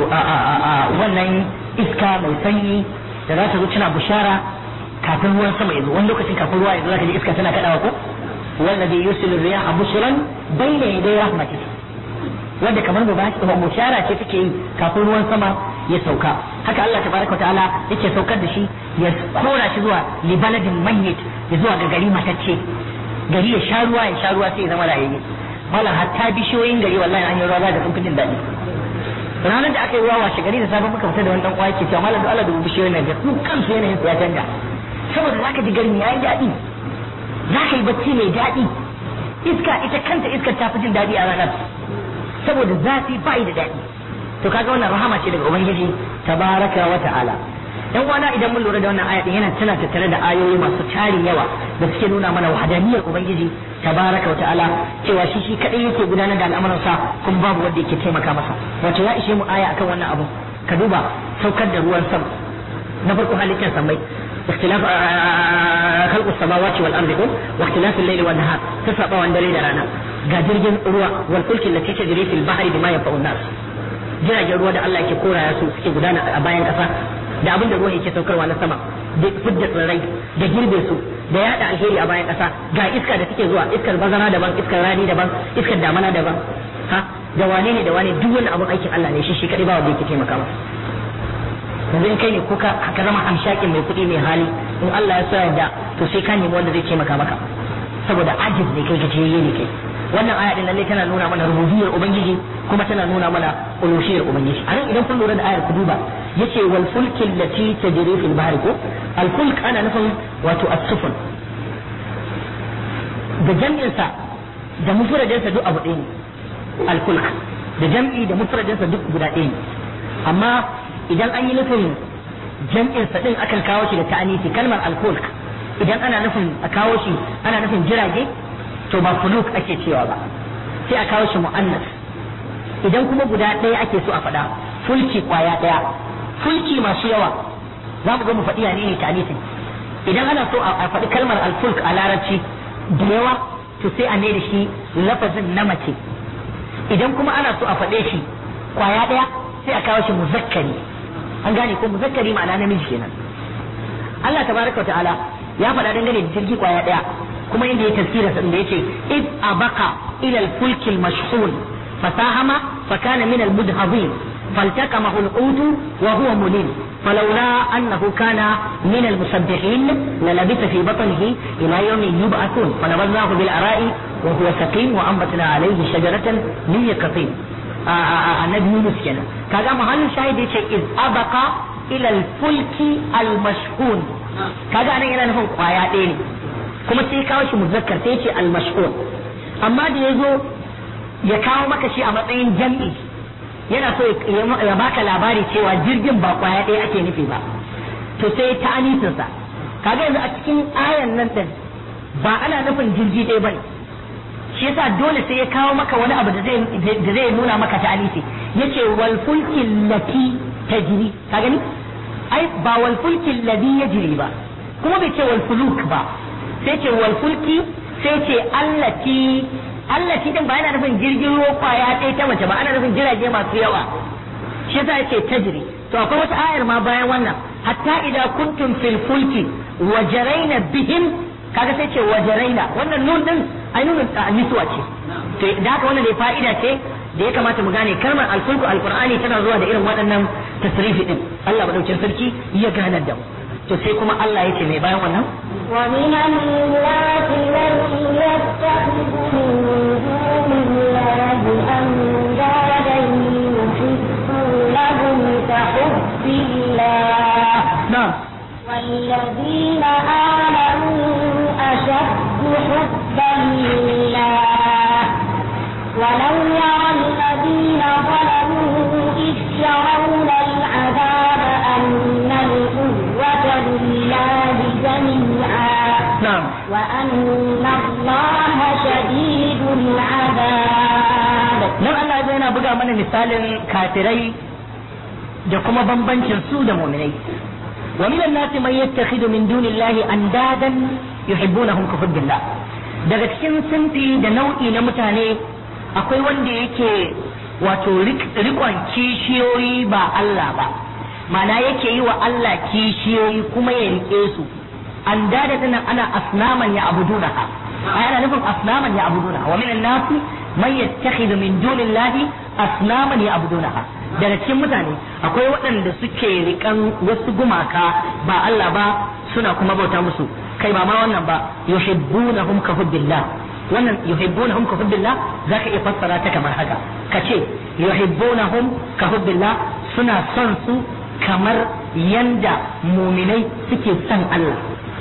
A: wannan iska mai sanyi da za ta zo tana bushara kafin ruwan sama ya zo wani lokacin kafin ruwa ya zo zaka ji iska tana kadawa ko wallazi yusilu riyaha bushran bayna yaday rahmatihi wanda kamar ba bushara ce take yi kafin ruwan sama ya sauka haka Allah tabaraka ta'ala yake saukar da shi ya kora shi zuwa li baladin mayyit ya zuwa ga gari matacce gari ya sha ruwa ya sha ruwa sai ya zama rayayye malam hatta bishiyoyin gari wallahi an yi ruwa za ka sun fi jin daɗi ranar da aka yi ruwa washe gari da safe muka fita da wani dan kwaki cewa malam da Allah da bishiyoyin nan su kansu yanayin su ya canja saboda zaka ji garin yayi daɗi zaka yi bacci mai daɗi iska ita kanta iskar ta fi jin daɗi a ranar saboda zafi ba da daɗi to kaga wannan rahama ce daga ubangiji tabaraka wa ta'ala dan uwana idan mun lura da wannan aya din yana tana tattare da ayoyi masu tarin yawa da suke nuna mana wahdaniyar ubangiji tabaraka wa ta'ala cewa shi shi kadai yake gudanar da al'amuransa kuma babu wanda yake taimaka masa wato ya ishe mu aya akan wannan abu ka duba saukar da ruwan sama na farko halittar samai اختلاف خلق السماوات والارض واختلاف الليل والنهار تسابا وان دري رانا ga jirgin ruwa wal fulki allati tajri fil bahri bima yanfa'u nas jiragen ruwa da Allah yake koraya su suke gudana a bayan kasa da abin da ruwa yake saukarwa na sama da fidda tsirrai da girbe su da yada alheri a bayan kasa ga iska da take zuwa iskar bazara daban iskar rani daban iskar damana daban ha da wane ne da wane duk wani abin aikin Allah ne shi shi kadai ba wanda yake taimaka masa yanzu in kai ne ko ka zama amshakin mai kuɗi mai hali in Allah ya sa da to sai ka nemi wanda zai taimaka maka saboda ajiz ne kai gajiyayye ne kai wannan aya din lalle tana nuna mana rububiyar ubangiji kuma tana nuna mana ulushiyar ubangiji a nan idan kun lura da ayar ku duba yace wal fulki allati tajri fil bahri ko al fulk ana nufin wato as-sufun da jam'in sa da mufradin sa duk abu ɗaya ne alfulk da jam'i da mufradinsa duk guda ɗaya ne amma idan an yi nufin jam'in sa din akan kawo shi da ta'anisi kalmar alfulk idan ana nufin a kawo shi ana nufin jirage to ba fuluk ake cewa ba sai a kawo shi mu'annas idan kuma guda ɗaya ake so a faɗa fulki kwaya ɗaya fulki masu yawa za mu ga mu faɗi ne ta'anisin idan ana so a faɗi kalmar alfulk a larabci da yawa to sai a da shi lafazin na mace idan kuma ana so a faɗe shi kwaya ɗaya sai a kawo shi muzakkari an gane ko muzakkari ma'ana namiji kenan Allah tabaraka wa ta'ala ya faɗa dangane da jirgi kwaya ɗaya kuma inda ya tafsira sa inda yace id abaka ila al-fulk al-mashhun fasahama fakana min al-mudhabin فالتقمه الحوت وهو مليم فلولا أنه كان من المسبحين للبث في بطنه إلى يوم يبعثون فنبذناه بالعراء وهو سقيم وأنبتنا عليه شجرة من يقطين النبي يونس كنا كذا محل شاهد إذ أبق إلى الفلك المشحون كذا أنا إلى نفهم قوايا kuma sai kawo shi muzakkar sai ce al-mashhur amma da yazo ya kawo maka shi a matsayin jam'i yana so ya baka labari cewa jirgin ba kwaya ɗaya ake nufi ba to sai ta anisinsa kaga yanzu a cikin ayan nan din ba ana nufin jirgi ɗaya bane shi yasa dole sai ya kawo maka wani abu da zai da zai nuna maka ta anisi yace wal fulki lati tajri ka gani ai ba wal fulki ladhi yajri ba kuma bai ce wal fuluk ba sai ce wal fulki sai ce allati allati din ba yana nufin jirgin ruwa kwaya ɗaya ta mace ba ana nufin jirage masu yawa shi yasa yace tajri to akwai wata ayar ma bayan wannan hatta idan kuntum fil fulki wa jaraina bihim kaga sai ce wa jaraina wannan nun din ai nunin nisuwa ce to da haka wannan dai fa'ida ce da ya kamata mu gane kalmar alfulku alqur'ani tana zuwa da irin waɗannan tasrifi din Allah madaukin sarki ya ganar da mu to sai kuma Allah yake mai bayan wannan
B: ومن الناس من يتخذ من دون الله أندادا يحبونهم كحب الله
A: na'am
B: والذين آمنوا أشد حبا لله ولو يرى الذين ظلموا إذ يرون العذاب أن القوة لله جميعا
A: na'am
B: وأن الله شديد العذاب
A: nan Allah zai yana buga mana misalin kafirai da kuma bambancin su da mu'minai wa minan nasi man yattakhidhu min dunillahi andadan yuhibbunahum ka hubbillah daga cikin sinfi da nau'i na mutane akwai wanda yake wato rikon kishiyoyi ba Allah ba mana yake yi wa Allah kishiyoyi kuma ya rike su andada dinan ana asnaman ya abudunaha ai ana nufin asnaman ya abudunaha wa minan nasi man yattakhidhu min dunillahi asnaman ya abudunaha daga cikin mutane akwai waɗanda suke rikan wasu gumaka ba Allah ba suna kuma bauta musu kai ba ma wannan ba yuhibbunahum ka hubbillah wannan yuhibbunahum ka hubbillah zaka iya fassara ta kamar haka kace yuhibbunahum ka hubbillah suna son su kamar yanda muminai suke son Allah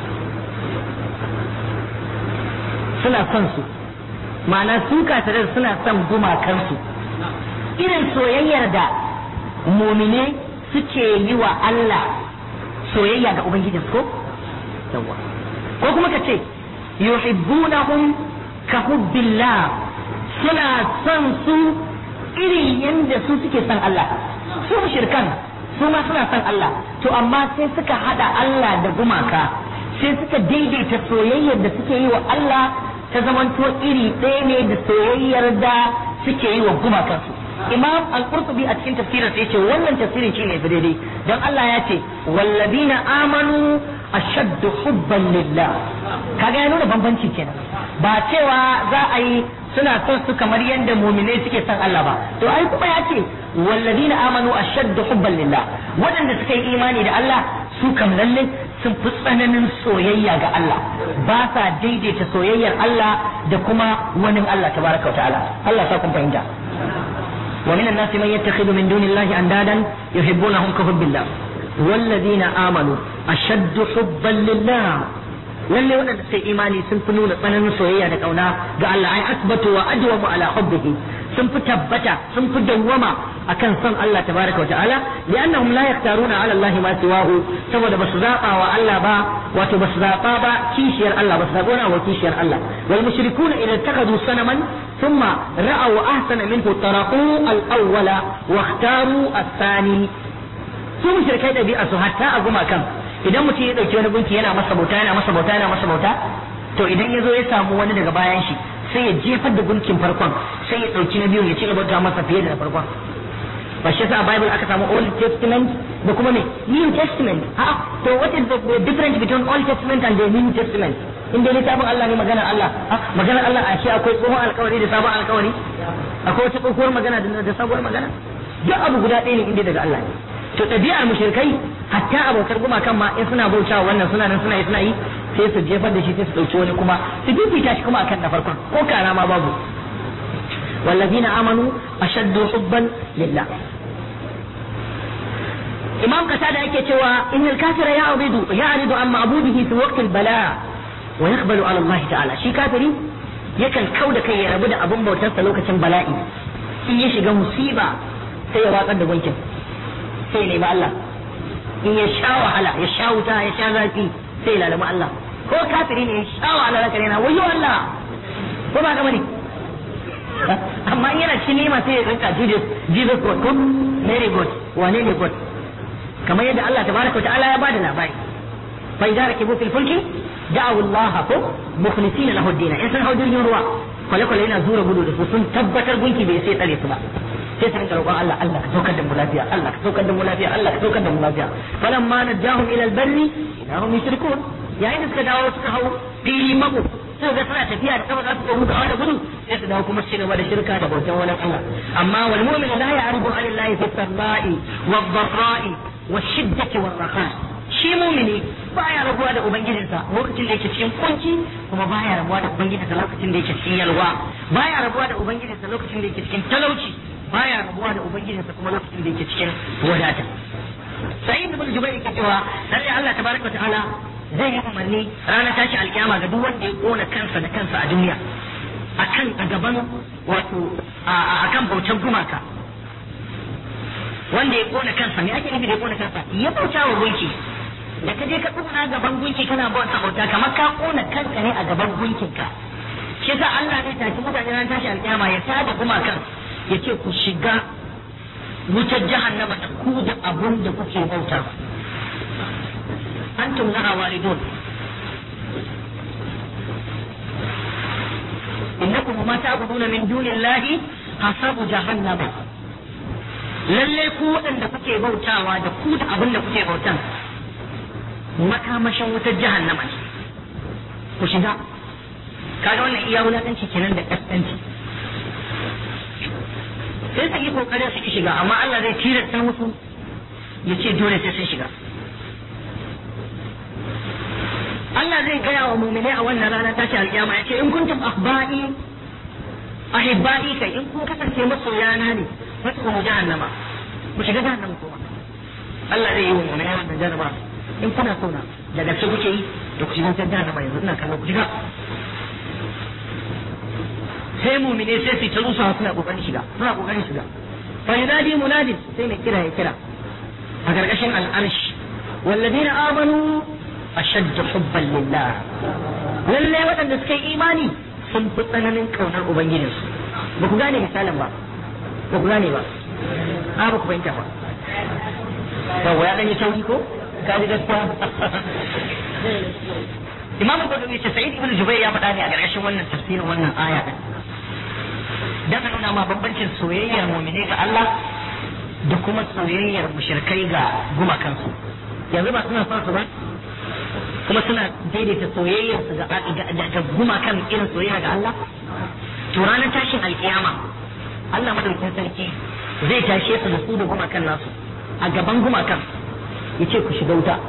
A: suna son su ma'ana su kafirai suna son gumakansu irin soyayyar da mumine suke yi wa Allah soyayya ga Ubangijin ko? Yawwa. Ko kuma ka ce, yuhibbunahum ka hubbillah suna son su irin yadda su suke son Allah. Su shirkan su ma suna son Allah, to amma sai suka hada Allah da gumaka, sai suka daidaita soyayyar da suke yi wa Allah ta zamanto iri ɗaya ne da soyayyar da suke yi wa gumakansu. imam al-qurtubi a cikin tafsirin sai ce wannan tafsirin shine fi daidai dan Allah ya ce walladina amanu ashaddu hubban lillah kaga ya nuna bambanci kenan ba cewa za a yi suna son su kamar yadda muminai suke son Allah ba to ai kuma ya ce walladina amanu ashaddu hubban lillah waɗanda suka yi imani da Allah su kam lalle sun fi tsananin soyayya ga Allah ba sa daidaita soyayyar Allah da kuma wani Allah tabaraka wa ta'ala Allah sa kun fahimta ومن الناس من يتخذ من دون الله أندادا يحبونهم كحب الله والذين آمنوا أشد حبا لله lalle waɗanda suka imani sun fi nuna tsananin soyayya da ƙauna ga Allah ai asbatu wa adwamu ala hubbihi sun fi tabbata sun fi dawwama akan son Allah tabaraka wa ta'ala li'annahum la yaktaruna 'ala Allah ma siwahu saboda basu zaba wa Allah ba wato basu zaba ba kishiyar Allah basu zaba wa kishiyar Allah wal mushrikuna idza takadu sanaman thumma ra'aw ahsana minhu taraqu al-awwala wa ikhtaru ath-thani su mushrikai dabi'a su hatta a gumakan idan mutum ya dauki wani gunki yana masa bauta yana masa bauta yana masa bauta to idan ya zo ya samu wani daga bayan shi sai ya jefar da gunkin farkon sai ya dauki na biyu ya ci gaba da masa fiye da na farkon ba shi yasa a bible aka samu old testament da kuma ne new testament ha to what is the difference between old testament and the new testament in dai littafin Allah ne maganar Allah maganar Allah a shi akwai tsohon alkawari da sabon alkawari akwai wata tsohuwar magana da sabuwar magana duk abu guda ɗaya ne inda daga Allah ne to ɗabi'ar mushrikai hatta abokan gumakan ma in suna bauta wannan suna nan suna yi suna yi sai su jefar da shi sai su ɗauki wani kuma su fifita shi kuma akan na farkon ko kara ma babu والذين آمنوا أشد حبا لله إمام قتادة yake cewa إن الكافر يعرض يعرض عن معبوده في وقت البلاء ويقبل على الله تعالى شي كافري yakan kau da kai ya rabu da abin bautarsa lokacin bala'i in ya shiga musiba sai ya watsar da gunkin sai ya nemi Allah in ya sha wahala ya sha wuta ya sha zafi sai ya lalama Allah ko kafiri ne ya sha wahala zaka ne na wayo Allah ko ba ka bane amma in yana cikin nema sai ya rinka Jesus Jesus God ko Mary God wane ne God kamar yadda Allah tabaraka wa ta'ala ya bada labari fa idza rakibu fil fulki da'u Allah ko mukhlisina lahu ad-din in sun hau jirgin ruwa kwale kwale yana zura gudu da su sun tabbatar gunki bai sai tsare su ba sai su rinka roƙon Allah Allah ka saukar da mu lafiya Allah ka saukar da mu lafiya Allah ka saukar da mu lafiya falamma najahum ila al-barri idahum yushrikun yayin da suka dawo suka hau fili mako sai ga suna tafiya da kama za su gudu da gudu sai su dawo kuma su gaba da shirka da bautan wani Allah amma wal mu'min la ya'rifu an Allah fi sarra'i wad dharra'i wash shiddati war raha shi mu'mini baya rabuwa da ubangijinsa lokacin da yake cikin kunci kuma baya rabuwa da ubangijinsa lokacin da yake cikin yalwa baya rabuwa da ubangijinsa lokacin da yake cikin talauci baya rabuwa da ubangijinsa kuma lokacin da yake cikin wadata sa'id ibn jubair yake cewa lalle Allah tabaraka wa ta'ala zai yi umarni ranar tashi alkiyama ga duk wanda ya kona kansa da kansa a duniya akan a gaban wato akan bautar gumaka wanda ya kona kansa me ake nufi da ya kona kansa ya bauta wa gunki da ka je ka tsuna gaban gunki kana bauta bauta kamar ka kona kanka ne a gaban gunkinka shi yasa Allah zai tashi mutane ranar tashi alkiyama ya tada gumakan ya ce ku shiga wutar jahannama da ku da abun da kuke bauta أنتم لها واردون إنكم وما تعبدون من دون الله حسب جهنم lalle ku waɗanda kuke bautawa da ku da abin da kuke bautan makamashin wutar jahannama ne ku shiga kaga wannan iya wulaƙanci kenan da ƙasƙanci sai su yi kokarin su ki shiga amma Allah zai tilasta musu ya ce dole sai sun shiga Allah zai gaya wa muminai a wannan rana tashi alƙiyama ya ce in kuntum ahba'i ahibba'i kai in kun kasance masoyana ne wata kuma jahannama ku shiga jahannama kowa Allah zai yi wa muminai wannan jahannama in kuna so na da gaske kuke yi da ku shiga jahannama yanzu ina kallon ku shiga sai muminai sai su ta rusa suna kokarin shiga suna kokarin shiga fa yunadi munadin sai mai kira ya kira a gargashin al'arsh والذين آمنوا أشد حبا لله lallai waɗanda suka yi imani sun fi tsananin ƙaunar ubangijinsu ba ku gane misalin ba ba ku gane ba a ba ku fahimta ba yawa ya ɗanyi sauri ko ka ji gaskiya imamu gudu ce sa'id ibn jubair ya faɗa ne a ƙarƙashin wannan tafsirin wannan aya ɗin dan nuna ma bambancin soyayyar mu'mini ga Allah da kuma soyayyar mushrikai ga gumakansu yanzu ba suna son su ba kuma suna daidaita soyayyar su ga gumakan irin soyayya ga Allah to ranar tashin alkiyama Allah madaukakin sarki zai tashe su da su da gumakan nasu a gaban gumakan ya ce ku shiga wuta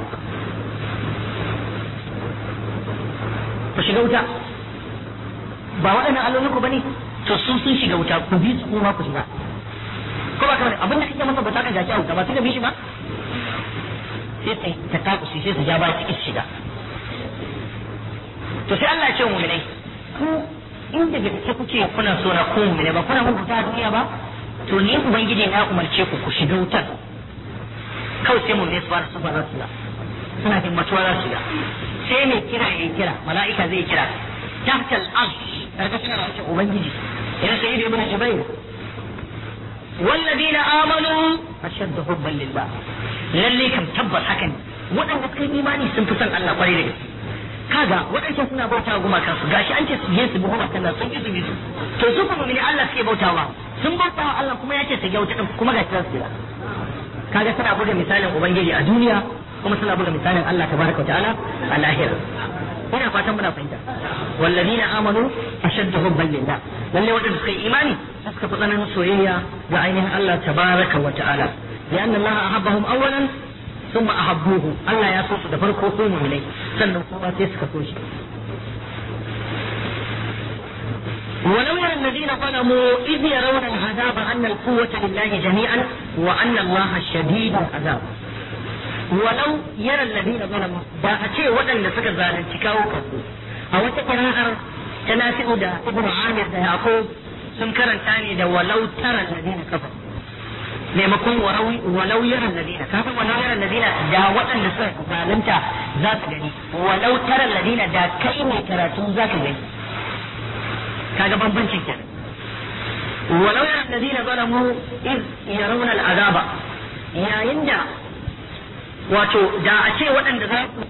A: ku shiga wuta ba waɗannan allolinku ba ne to sun sun shiga wuta ku bi su kuma ku shiga ko ba kamar abin da kake masa ba ta ka jaki a wuta ba sai ka bi shi ba sai ta takusi sai su ja ba cikin shiga to sai Allah ya ce mu mu'minai ku in da gaske kuke kuna so na ko ne ba kuna muku ta duniya ba to ni ubangiji na umarce ku ku shiga wutar kawai sai mu ne su fara su fara su suna himmatuwa za su ga sai mai kira ya kira mala'ika zai kira tahtal arsh karkashin rashin ubangiji ina sai da ibn jubair والذين آمنوا أشد حبا لله lalle kam tabbas haka ne waɗanda suka yi imani sun fi son Allah kwarai da gaske kaga waɗancan suna bautawa gumakan su gashi an ce su je su bi gumakan nan sun ki su bi su to su kuma mini Allah suke bautawa sun bautawa Allah kuma ya ce su gyauta din kuma gashi za su yi kaga suna buga misalin ubangiji a duniya kuma suna buga misalin Allah tabaraka wa ta'ala a lahira ina fatan muna fahimta wallazina amanu ashaddu hubban lillah lalle wadanda suka yi imani suka fi tsananin soyayya ga ainihin Allah tabaraka wa ta'ala lianna Allah ahabbahum awwalan thumma ahabbuhu Allah ya so su da farko su mu'minai sannan kuma sai suka so shi ولو يرى الذين ظلموا إذ يرون العذاب أن القوة لله جميعا وأن الله شديد العذاب ولو يرى الذين ظلموا da a ce waɗanda suka zalunci kawo kansu a wata kira'ar ta nafi'u da ibn amir da yaqub sun karanta ne da walau tara alladina kafa maimakon walau yara alladina kafin walau yara alladina da waɗanda suka zalunta za su gani walau tara alladina da kai mai karatu za ka gani kaga bambancin kenan walau yara alladina zalamu iz yarawna al'azaba yayin da wato da a ce waɗanda za su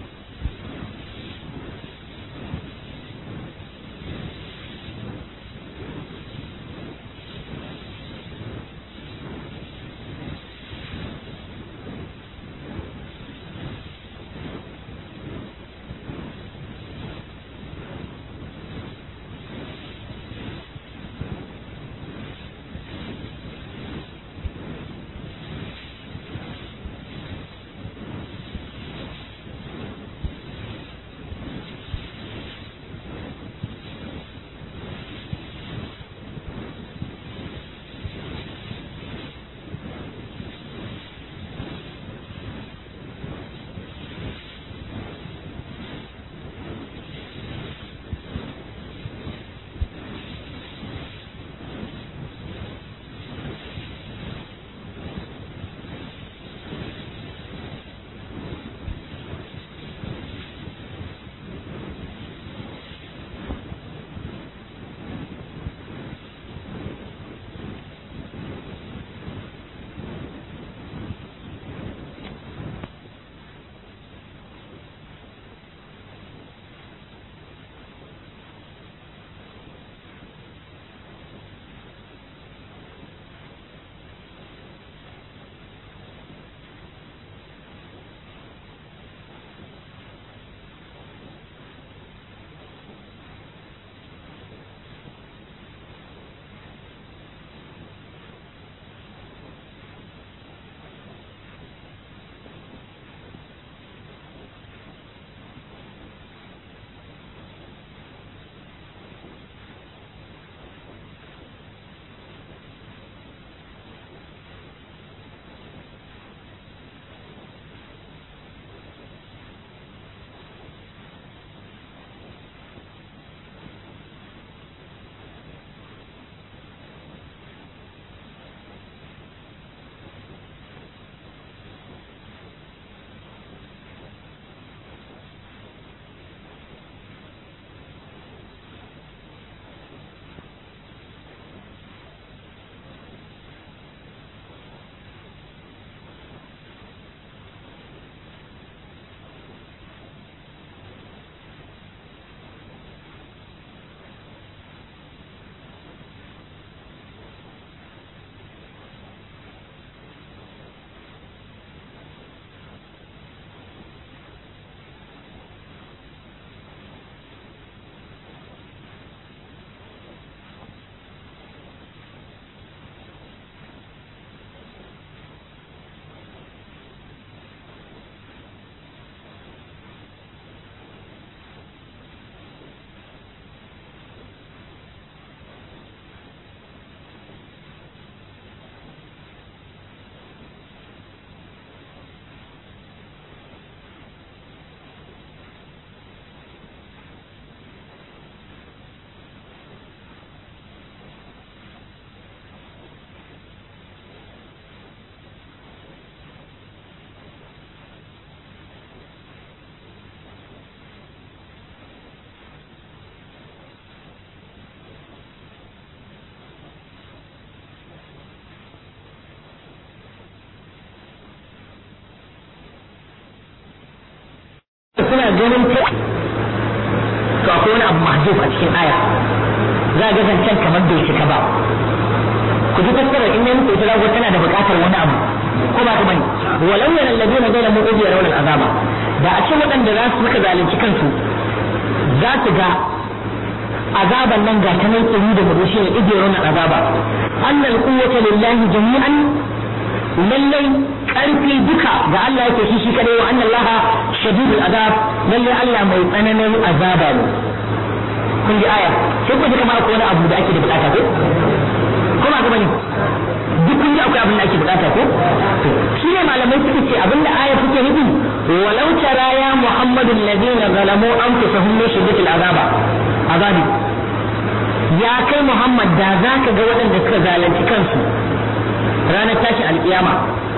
A: suna ganin ta to akwai wani abu mahzuf a cikin aya za ga zancen kamar bai cika ba ku ji fassarar in ne muku ita zago tana da buƙatar wani abu ko ba ta bane walau yana alladina zalamu ubi yarawna al'azaba da a ce waɗanda za su suka zalunci kansu za su ga azaban nan ga ta nan tsiri da murushi ne ibe yarawna al'azaba annal quwwata lillahi jami'an lallai karfi duka ga Allah yake shi shi kadai wa anna Allah shadidul azab lallai Allah mai tsananin azaba ne kun ji aya sai ku ji kamar akwai wani abu da ake da bukata ko kuma ga bane duk kun ji akwai abin da ake bukata ko shi ne malamai suka ce abinda aya suke nufi walau tara ya muhammadu alladhina zalamu anfusahum min shiddatil azaba azabi ya kai muhammad da zaka ga waɗanda suka zalunci kansu ranar tashin alkiyama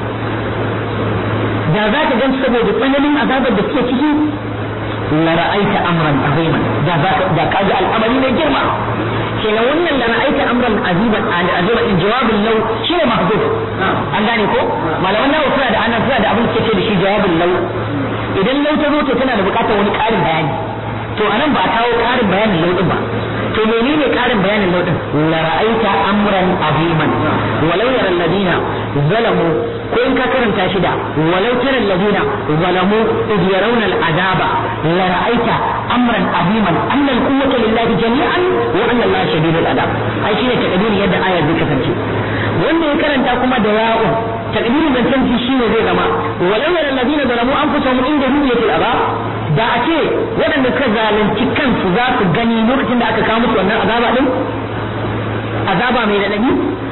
A: da za ka gan saboda tsananin azabar da suke ciki la ra'aita amran aziman da za ka da kaga al'amari mai girma kenan wannan la ra'aita amran aziman aziman in jawabin lau shine mahzuf an gane ko malaman nawa suna da ana suna da abin da ce da shi jawabin lau idan lau ta zo to tana da bukatar wani ƙarin bayani to anan ba a kawo ƙarin bayanin lau din ba to menene ƙarin bayanin lau din la ra'aita amran aziman walau yara alladina zalamu ko in ka karanta shi da walau tara alladina zalamu id yarawna al'adaba la ra'aita amran aziman anna al-quwwata lillahi jami'an wa anna allaha shadidul adab ai shine takdirin yadda ayar zai kasance wanda ya karanta kuma da ya'u takdirin zancen shi shine zai zama walau yara alladina zalamu anfusahum inda ru'yatil adab da a ce waɗanda suka zalunci kansu za su gani lokacin da aka kawo musu wannan azaba din azaba mai raɗaɗi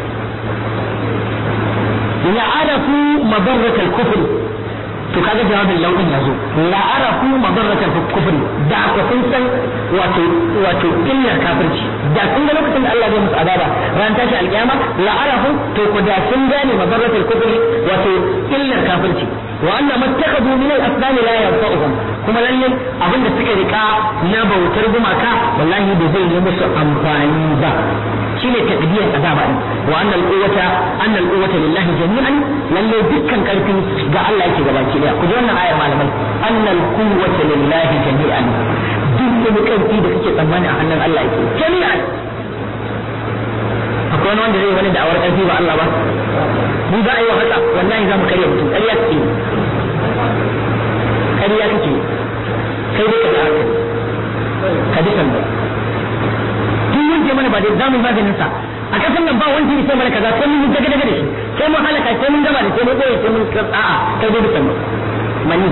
A: la arafu madarratal kufr to kaga jawabin lauɗin ya zo la arafu madarratal kufr da ku sun san wato wato illar kafirci da sun ga lokacin da Allah zai musu azaba ran tashi alkiyama la arafu to ku da sun gane madarratal kufr wato illar kafirci wa anna mattakhadhu min al-asnam la yanfa'uhum kuma lalle abinda suka rika na bautar gumaka wallahi da zai yi musu amfani ba shine takdiyar azaba din wa anna al-quwwata anna al-quwwata lillahi jami'an lalle dukkan karfi ga Allah yake gabaki daya ku ji wannan ayar malamai anna al-quwwata lillahi jami'an duk wani karfi da kake tsammani a hannun Allah yake jami'an akwai wani wanda zai wani da'awar karfi ba Allah ba mu za a yi wa haka wallahi za mu karya mutum ƙarya kake ƙarya kake kai dai ka da haka ka ji sanda duk wanda mana ba dai za mu yi maganin sa a kasan nan ba wanda ya sai mana kaza sai mun yi daga daga da shi sai mun halaka sai mun gama da sai mun koyi sai mun a'a kai dai bisan mani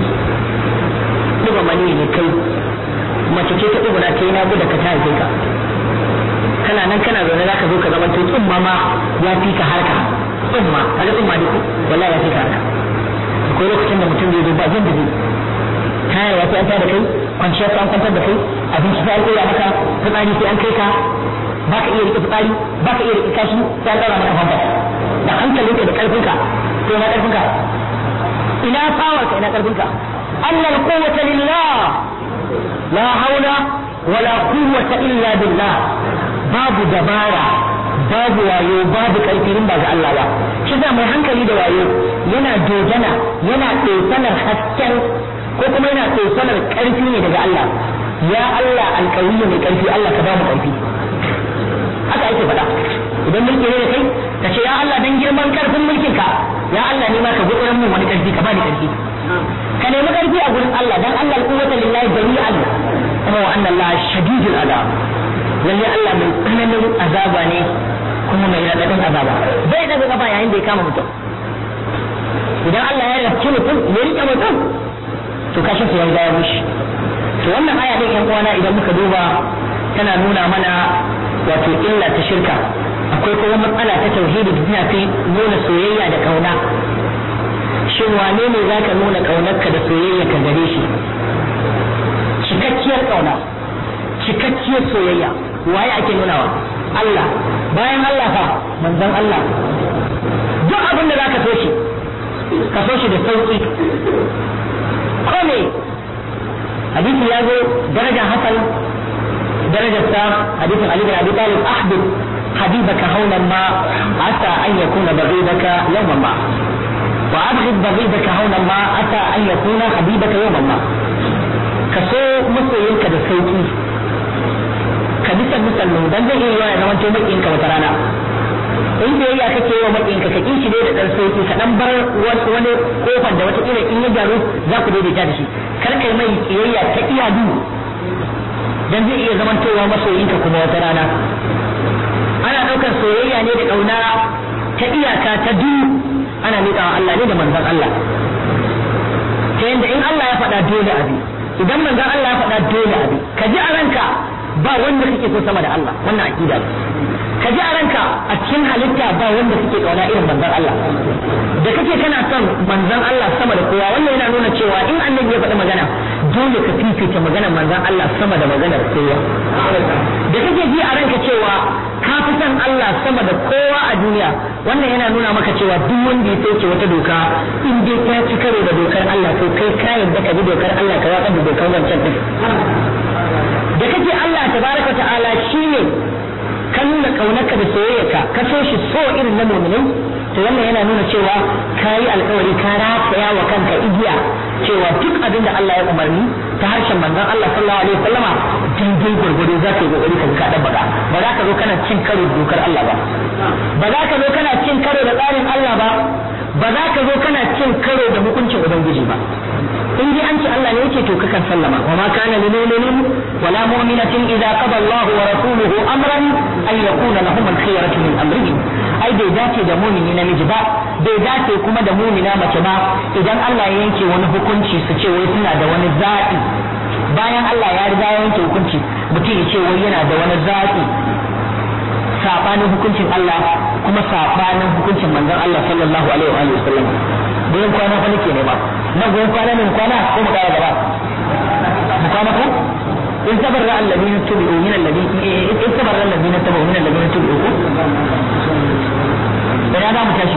A: duba mani ne kai mace ce ta dubura kai na gudu ka ta haife ka kana nan kana zaune za ka zo ka zama to tsumma ma ya fi ka harka tsumma kaga tsumma ne wallahi ya fi ka harka akwai lokacin da mutum zai zo ba jin da zai kaya ya fi an da kai kwanciya sai an kwantar da kai abinci sai an koya maka fitsari sai an kai ka ba ka iya rike fitsari ba ka iya rike kashi sai an ɗaura maka famfa da hankalinka da ƙarfinka to ina ƙarfinka ina fawarka ina ƙarfinka annal quwwata lillah la haula wala quwwata illa billah babu dabara babu wayo babu karfi ba ga Allah ba shi za mai hankali da wayo yana dogana yana tsosanar hasken ko kuma yana tsosanar karfi ne daga Allah ya Allah alƙawiyyu mai karfi Allah ka ba mu karfi haka ake faɗa idan mulki ne da kai ka ce ya Allah dan girman karfin mulkin ka ya Allah ne ma ka gudunar mun wani karfi ka ba ni karfi ka nemi karfi a gurin Allah dan Allah alquwwata lillahi jami'an kuma wa anna Allah shadidul adab lalle Allah mai tsananin azaba ne kuma mai raɗaɗin azaba bai daga gaba yayin da ya kama mutum idan Allah ya rafci mutum ya rike mutum to kashin su ya riga ya mushi to wannan aya din yan uwana idan muka duba tana nuna mana wato illa ta shirka akwai kuma matsala ta tauhidi da tana kai nuna soyayya da kauna shin wane ne zaka nuna kaunarka da soyayya ka gare shi cikakkiyar kauna cikakkiyar soyayya waye ake nunawa Allah bayan Allah fa manzon Allah duk abin da zaka so shi ka so shi da sauki ko ne hadisi ya zo darajar hasan darajar sa hadisin Ali bin Abi Talib ahbib habibaka hawlan ma asa an yakuna baghidaka yawman ma wa abghid baghidaka hawlan ma asa an yakuna habibaka yawman ma ka so masoyinka da sauki ka bisa musallu dan zai iya ya zama to makiyinka wata rana in biyayya kake yi wa makiyinka ka kishi dai da dan sauki ka dan bar wasu wani kofar da wata kila in ya gyaru za ku daidaita da shi kar kai mai kiyayya ta iyadu dan zai iya zamantowa masoyinka kuma wata rana ana ɗaukar soyayya ne da ƙauna ta iyaka ta du ana miƙa wa Allah ne da manzon Allah ta yadda in Allah ya faɗa dole abi idan manzon Allah ya faɗa dole abi ka ji a ranka ba wanda kake so sama da Allah wannan aqida ne ka ji a ranka a cikin halitta ba wanda kake kauna irin manzon Allah da kake kana son manzon Allah sama da kowa wannan yana nuna cewa in annabi ya faɗi magana dole ka fifita maganar manzon Allah sama da maganar kowa da kake ji a ranka cewa ka fi son Allah sama da kowa a duniya wannan yana nuna maka cewa duk wanda ya sauke wata doka in dai ta ci karo da dokar Allah to kai ka yarda ka bi dokar Allah ka watsar da dokar wancan din da kake Allah tabaraka ta'ala shine ka nuna kaunarka da soyayyarka ka so shi so irin na mu'minai to wannan yana nuna cewa ka yi alkawari ka rataya wa kanka igiya cewa duk abin da Allah ya umarni ta harshen manzon Allah sallallahu alaihi wasallama daidai gwargwado za ka yi kokari ka ka dan baka ba za ka zo kana cin karo da dokar Allah ba ba za ka zo kana cin karo da tsarin Allah ba ba za ka zo kana cin karo da hukuncin ubangiji ba in dai an ce Allah ne yake to kakan sallama wa ma kana lil mu'minin wala mu'minatin idza qada Allah wa rasuluhu amran ay yakuna lahum al-khiyaratu min amrihim ai bai dace da mumini namiji ba bai dace kuma da mumina mace ba idan Allah ya yanke wani hukunci su ce wai suna da wani zaɓi bayan Allah ya riga ya yanke hukunci mutum ya ce wai yana da wani zaɓi sabanin hukuncin Allah kuma sabanin hukuncin manzon Allah sallallahu alaihi wa sallam goyon kwana fa nake ne ba na goyon kwana ne kwana ko mu kara gaba mu kwana ko in tabarra alladhina tubu min alladhina in tabarra alladhina tubu min alladhina tubu ko da ya za mu tashi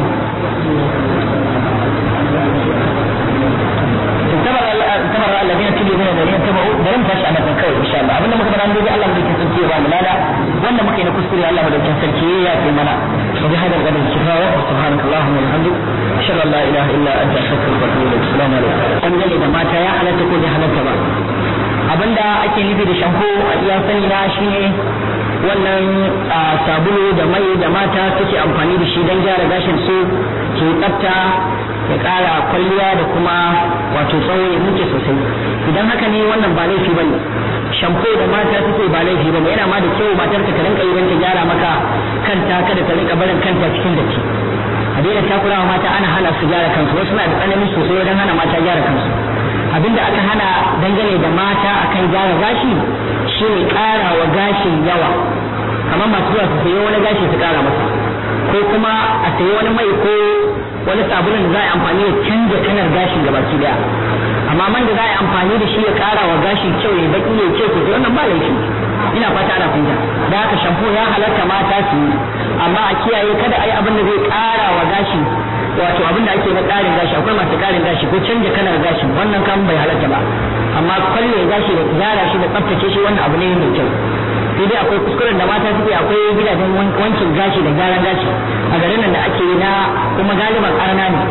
A: tabarra alladhina tubu min alladhina tubu bari mu tashi a nan kawai insha Allah abinda muka fara dai Allah mu dake sarki ya ba mu lada wanda muka yi na kuskure Allah mu dake sarki ya yi mana wa bi hadal qadar kifaya wa subhanakallahumma wa bihamdik ashhadu an la ilaha illa anta astaghfiruka wa atubu ilaik assalamu alaikum an gane da mata ya halatta ko bai halatta ba abinda ake nufi da shampo a iya sani na shine wannan sabulu da mai da mata suke amfani da shi don gyara gashin su su tsafta ya ƙara kwalliya da kuma wato tsawo ya muke sosai idan haka ne wannan ba laifi bane shampo da mata suke ba laifi bane yana ma da kyau matar ka rinka yi don ta gyara maka kanta kada ta rinka barin kanta cikin datti a daina takurawa mata ana hana su gyara kansu wasu na da tsanani sosai wajen hana mata gyara kansu abinda aka hana dangane da mata akan gyara gashi shine ƙara wa gashin yawa kamar masu zuwa su sayi wani gashi su ƙara masa ko kuma a sayi wani mai ko wani sabulun da za a yi amfani da canja kalar gashin gabaki daya amma man da za a yi amfani da shi ya ƙara wa gashi kyau ya baki ya kyau sosai wannan ba laifi ina fata ana fahimta da haka shampo ya halarta mata su yi amma a kiyaye kada a yi abin da zai ƙara wa gashi wato abin da ake na ƙarin gashi akwai masu ƙarin gashi ko canja kalar gashi wannan kan bai halarta ba amma kwalle gashi da gyara shi da tsaftace shi wannan abu ne mai kyau sai dai akwai kuskuren da mata suke akwai gidajen wankin gashi da gyaran gashi a garin nan da ake yi na kuma galiban arna ne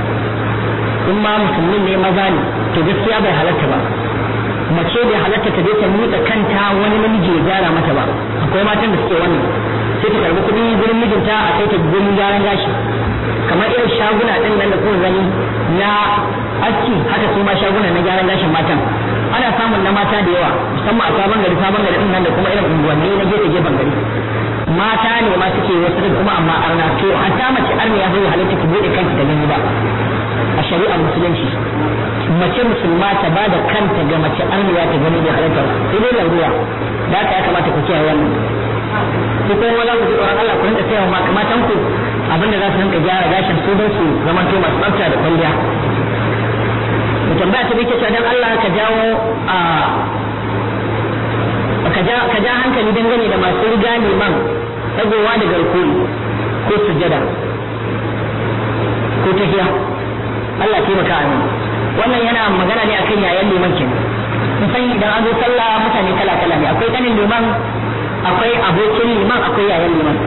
A: in ma musulmin ne maza ne to gaskiya bai halatta ba mace bai halatta ta je ta miƙa kanta wani namiji ya gyara mata ba akwai matan da suke wannan sai ta karbi kuɗi gurin mijinta a kai ta gurin gyaran gashi kamar irin shaguna ɗin nan da kuma gani na aski haka su ma shaguna na gyaran gashin matan ana samun na mata da yawa musamman a sabon gari sabon gari din nan da kuma irin unguwanni na gefe gefen gari mata ne ma suke wasu din kuma amma arna to hatta mace arna ya zai halitta ki bude kanki da gani ba a shari'ar musulunci mace musulma ta ba da kanta ga mace arniya ta gani da halitta sai dai larura da haka ya kamata ku kiyaye wannan ko kuma za ku ji tsoron Allah ku rinka sayawa ma matan ku abinda za su rinka gyara gashin su don su zamanto masu tsafta da kwalliya da tambaya ta bike cewa dan Allah ka jawo a ka ja ka ja hankali dangane da masu riga neman dagowa da garkuwi ko sujada ko tafiya Allah taimaka amin wannan yana magana ne akan yayan liman kenan kun san idan an zo sallah mutane kala kala ne akwai kanin liman akwai abokin liman akwai yayan liman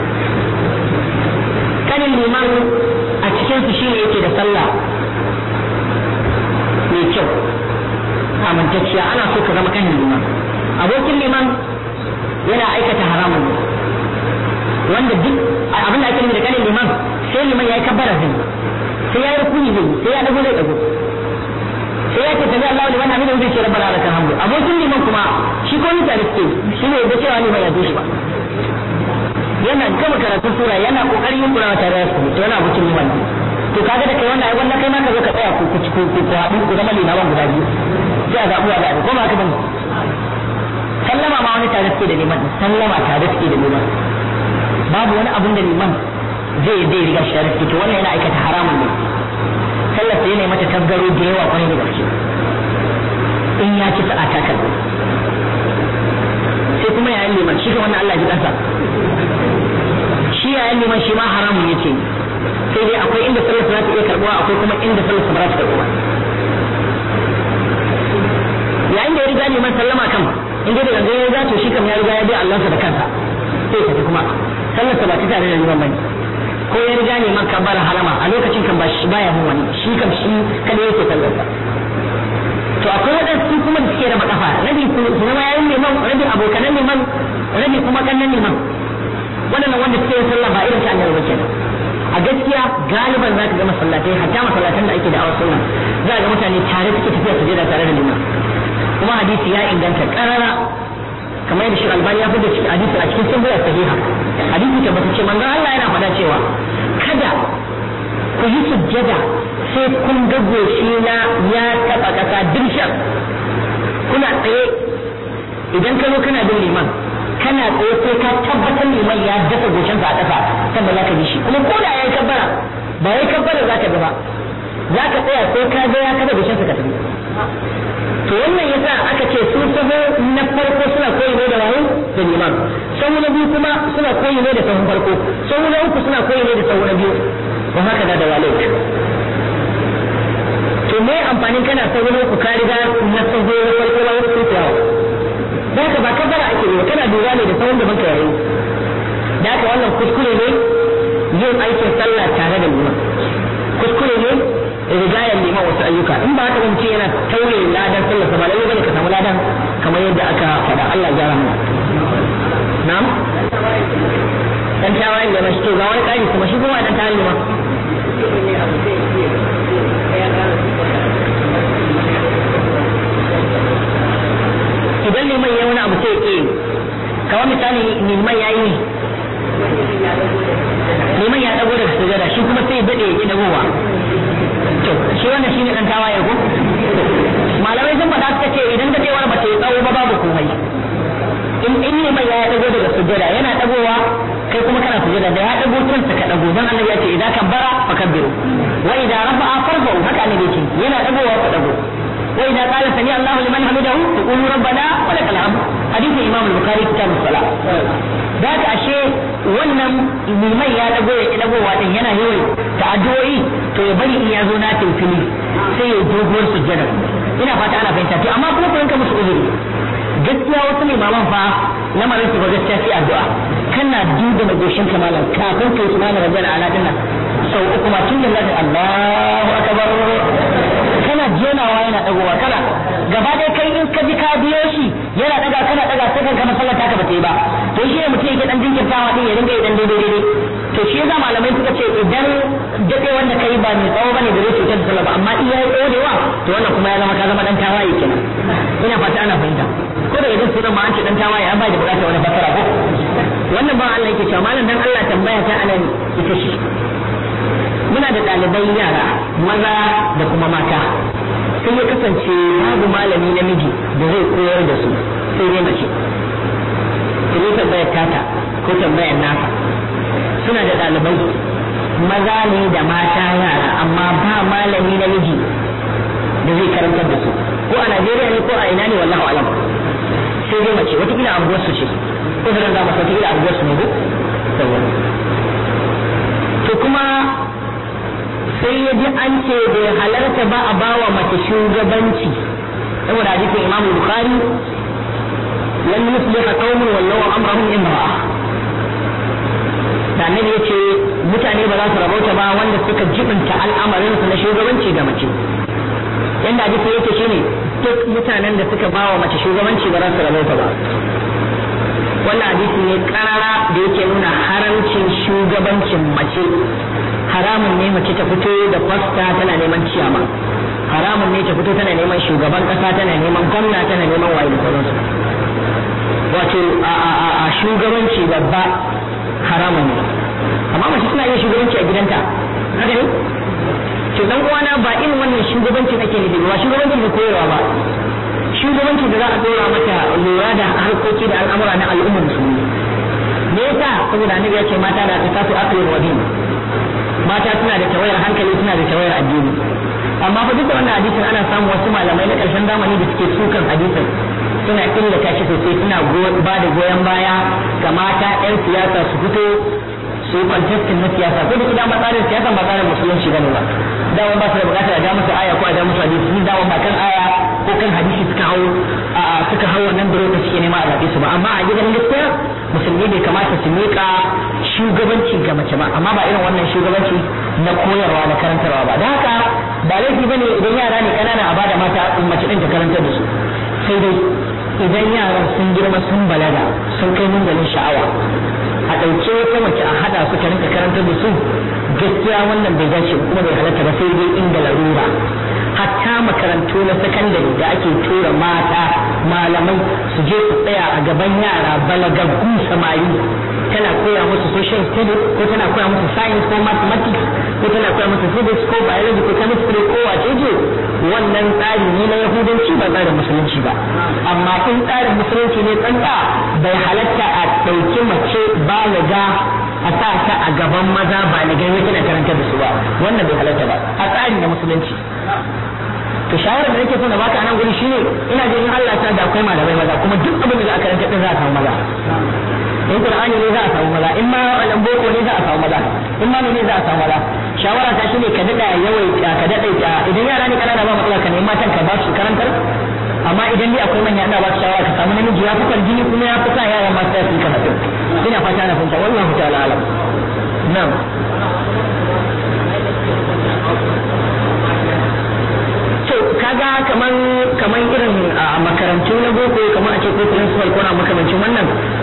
A: kanin liman a cikin su shine yake da sallah mai kyau haramtacciya ana so ka zama kanin liman abokin liman yana aikata haramun ne wanda duk abin da ake nufi da kanin liman sai liman ya yi kabbara zai sai ya yi rukuni zai sai ya dago zai dago sai ya ce tabi Allah liman hamidu zai ce rabbana lakal hamdu abokin liman kuma shi ko ni tare suke shi ne da cewa liman ya zo shi ba yana gama karatun sura yana kokarin yin kurawa tare da su to yana abokin liman ne to kaga da kai wannan ai wannan kai ma ka zo ka tsaya ku ku ku ku haɗu ku zama limaman guda biyu sai a zaɓuwa da ko ba haka bane sallama ma wani tare suke da liman sallama tare suke da liman babu wani abun da liman zai zai riga shi tare suke to wannan yana aikata haramun ne sallar sai yana mata tasgaro da yawa kwarai da gaske in ya ci sa'a ta kalli sai kuma yayin liman shi ka wannan Allah ji kansa shi yayin liman shi ma haramun yake sai dai akwai inda sallar za ta iya karbuwa akwai kuma inda sallar ba za ta karbuwa yayin da ya riga liman sallama kan in dai da gangan ya riga to shi kam ya riga ya bi Allah da kansa sai tafi kuma sallar sa ba ta tare da liman bane ko ya riga liman kabbar harama a lokacin kan ba shi baya mun wani shi kam shi kada yake sallar sa to akwai waɗansu kuma da suke raba kafa rabi su zama yayin liman rabi abokanan liman rabi kuma kannan liman waɗannan wanda suke yin sallah ba irin ta annabi ba kenan a gaskiya galiban za ka ga masallatai hatta masallatan da ake da awar sunna za ga mutane tare suke tafiya su da tare da liman kuma hadisi ya inganta karara kamar yadda shi albani ya fi da hadisi a cikin sun sahiha hadisi tabbata ce manzon Allah yana faɗa cewa kada ku yi sujjada sai kun ga goshi na ya taɓa ƙasa dirshan kuna tsaye idan ka zo kana bin liman kana tsaye sai ka tabbatar liman ya dasa goshinsa a ƙasa sannan za ka bi shi kuma ko da ya yi kabbara ba ya yi kabbara za ka ga ba za ka tsaya sai ka ga ya kada goshinsa ka tafi to wannan yasa aka ce su saho na farko suna koyi ne da wayo da liman sahu na biyu kuma suna koyi ne da sahun farko sahu na uku suna koyi ne da sahu na biyu wa haka da da walai to me amfanin kana sahu na uku ka riga na sahu na farko na uku sai da haka ba kabara ake ne kana lura ne da sahun da banka yayi da haka wannan kuskure ne yin aikin sallah tare da liman kuskure ne rigayar liman wasu ayyuka in ba haka mutum yana tauye ladan sallarsa ba lalle bane ka samu ladan kamar yadda aka faɗa Allah ya rahama na'am dan tawayen da mashi to ga wani ƙari kuma shi kuma dan tawayen ma idan liman ya wani abu sai ke kawai misali liman ya yi liman ya dago daga sujada shi kuma sai ya dade ya dagowa to shi wannan shine dan tawaye ko malamai sun faɗa suka ce idan dadewar ba ta yi tsawo ba babu komai in in ne mai ya dago daga sujada yana dagowa kai kuma kana sujada da ya dago kansa ka dago dan Allah ya ce idan kabbara fakabbiru wa idan rafa'a farfa'u haka ne yake yana dagowa ka dago wa idan qala sami Allahu liman hamidahu taqulu rabbana wa lakal hamd hadisi imam al-bukhari kitab as-salah da ka ashe wannan liman ya dago ya dagowa din yana yawan ta'addu'o'i to ya bari in ya zo na tafili sai ya doguwar sujjada ina fata ana fahimta to amma kuma ku yanka musu uzuri gaskiya wasu limaman fa lamarin su ba gaskiya sai addu'a kana duba na goshin kamalan kafin kai subhana rabbiyal ala dinnan sau uku ma tun da Allahu akbar kana jenawa yana dagowa kana gaba dai kai in ka ji ka biyo shi yana daga kana daga sai kan kana sallar taka ba ta yi ba to shi ne mutum yake dan jinkirtawa din ya dinga idan daidai daidai to shi yasa malamai suka ce idan dade wanda kai ba mai tsawo bane da zai cutar da sallah ba amma iya yi tsorewa to wannan kuma ya zama ka zama dan tawaye kenan ina fata ana fahimta ko da idan sunan ma an ce dan tawaye an bai da bukatar wani fasara ko wannan ba Allah yake cewa malam dan Allah tambaya ta anan ita shi muna da ɗalibai yara maza da kuma mata sai ya kasance babu malami namiji da zai koyar da su sai dai mace sai tambayar tata ko tambayar nasa suna da ɗalibai maza ne da mata yara amma ba malami namiji da zai karantar da su ko a Najeriya ne ko a ina ne wallahu alam sai dai mace watakila anguwar su ce ko da za mu watakila anguwar su ne ko to kuma sai ya ji an ce bai halarta ba a bawa mace shugabanci saboda hadisin Imam Bukhari lan yusliha qaumun wallahu amrahum imra'a da annabi yace mutane ba za su rabauta ba wanda suka jibinta al'amarin su na shugabanci ga mace yanda hadisi yake shine duk duk mutanen da suka bawa mace shugabanci ba za su rabauta ba wannan hadisi ne karara da yake nuna haramcin shugabancin mace haramun ne mace ta fito da fasta tana neman ciyama haramun ne ta fito tana neman shugaban kasa tana neman gwamna tana neman waye da sauransu wato a shugabanci babba haramun ne amma mace suna iya shugabanci a gidanta haka ne to dan uwana ba irin wannan shugabanci ake nufi ba shugabanci da koyarwa ba shugabanci da za a dora mata lura da harkoki da al'amura na al'ummar musulmi me yasa saboda annabi ya ce mata da ta tasu aklin wadin mata suna da tawayar hankali suna da tawayar addini amma fa duka wannan hadisin ana samun wasu malamai na karshen zamani da suke sukan hadisin suna illata shi sosai suna ba da goyon baya ga mata 'yan siyasa su fito su yi contestin na siyasa ko da su dama tsarin siyasa ba tsarin musulunci bane ba dama ba su da bukatar a ja musu aya ko a ja musu hadisi sun dama ba kan aya ko kan hadisi suka hau a suka hau wannan biro da suke nema a zaɓe su ba amma a gidan gaskiya musulmi bai kamata su miƙa shugabanci ga mace ba amma ba irin wannan shugabanci na koyarwa na karantarwa ba da haka ba laifi bane idan yara ne kanana a bada mata mace din ta karantar da su sai dai idan yaran sun girma sun balaga sun kai munzalin sha'awa a ɗauke wata mace a haɗa su ta rinka karantar da su gaskiya wannan bai dace kuma bai halatta ba sai dai inda larura hatta makarantu na sakandare da ake tura mata malamai su je su tsaya a gaban yara balagaggu samari tana koya musu social studies ko tana koya musu science ko mathematics ko tana koya musu physics ko biology ko chemistry ko wace ce wannan tsari ne na yahudanci ba tsarin musulunci ba amma in tsarin musulunci ne tsantsa bai halatta a ɗauki mace balaga a sa ta a gaban maza baligai wai tana karanta da su ba wannan bai halatta ba a tsari na musulunci to shawarar da nake so na baka a nan guri shine ina jin in Allah ta da akwai malamai maza kuma duk abin da za a karanta din za a samu maza in qur'ani ne za a samu maza in ma alan boko ne za a samu maza in ma ne za a samu maza shawara ta shine ka dada yawaita ka dada idan yara ne kanana ba matsala ka nemi matan ka ba su karantar amma idan dai akwai manya ina ba su shawara ka samu namiji ya fi jini kuma ya fi sa yaran masu su yi karatu ina fata na fahimta wallahu ta'ala alam na'am to kaga kaman kaman irin makarantu na boko kamar a ce ko principal ko na makamancin wannan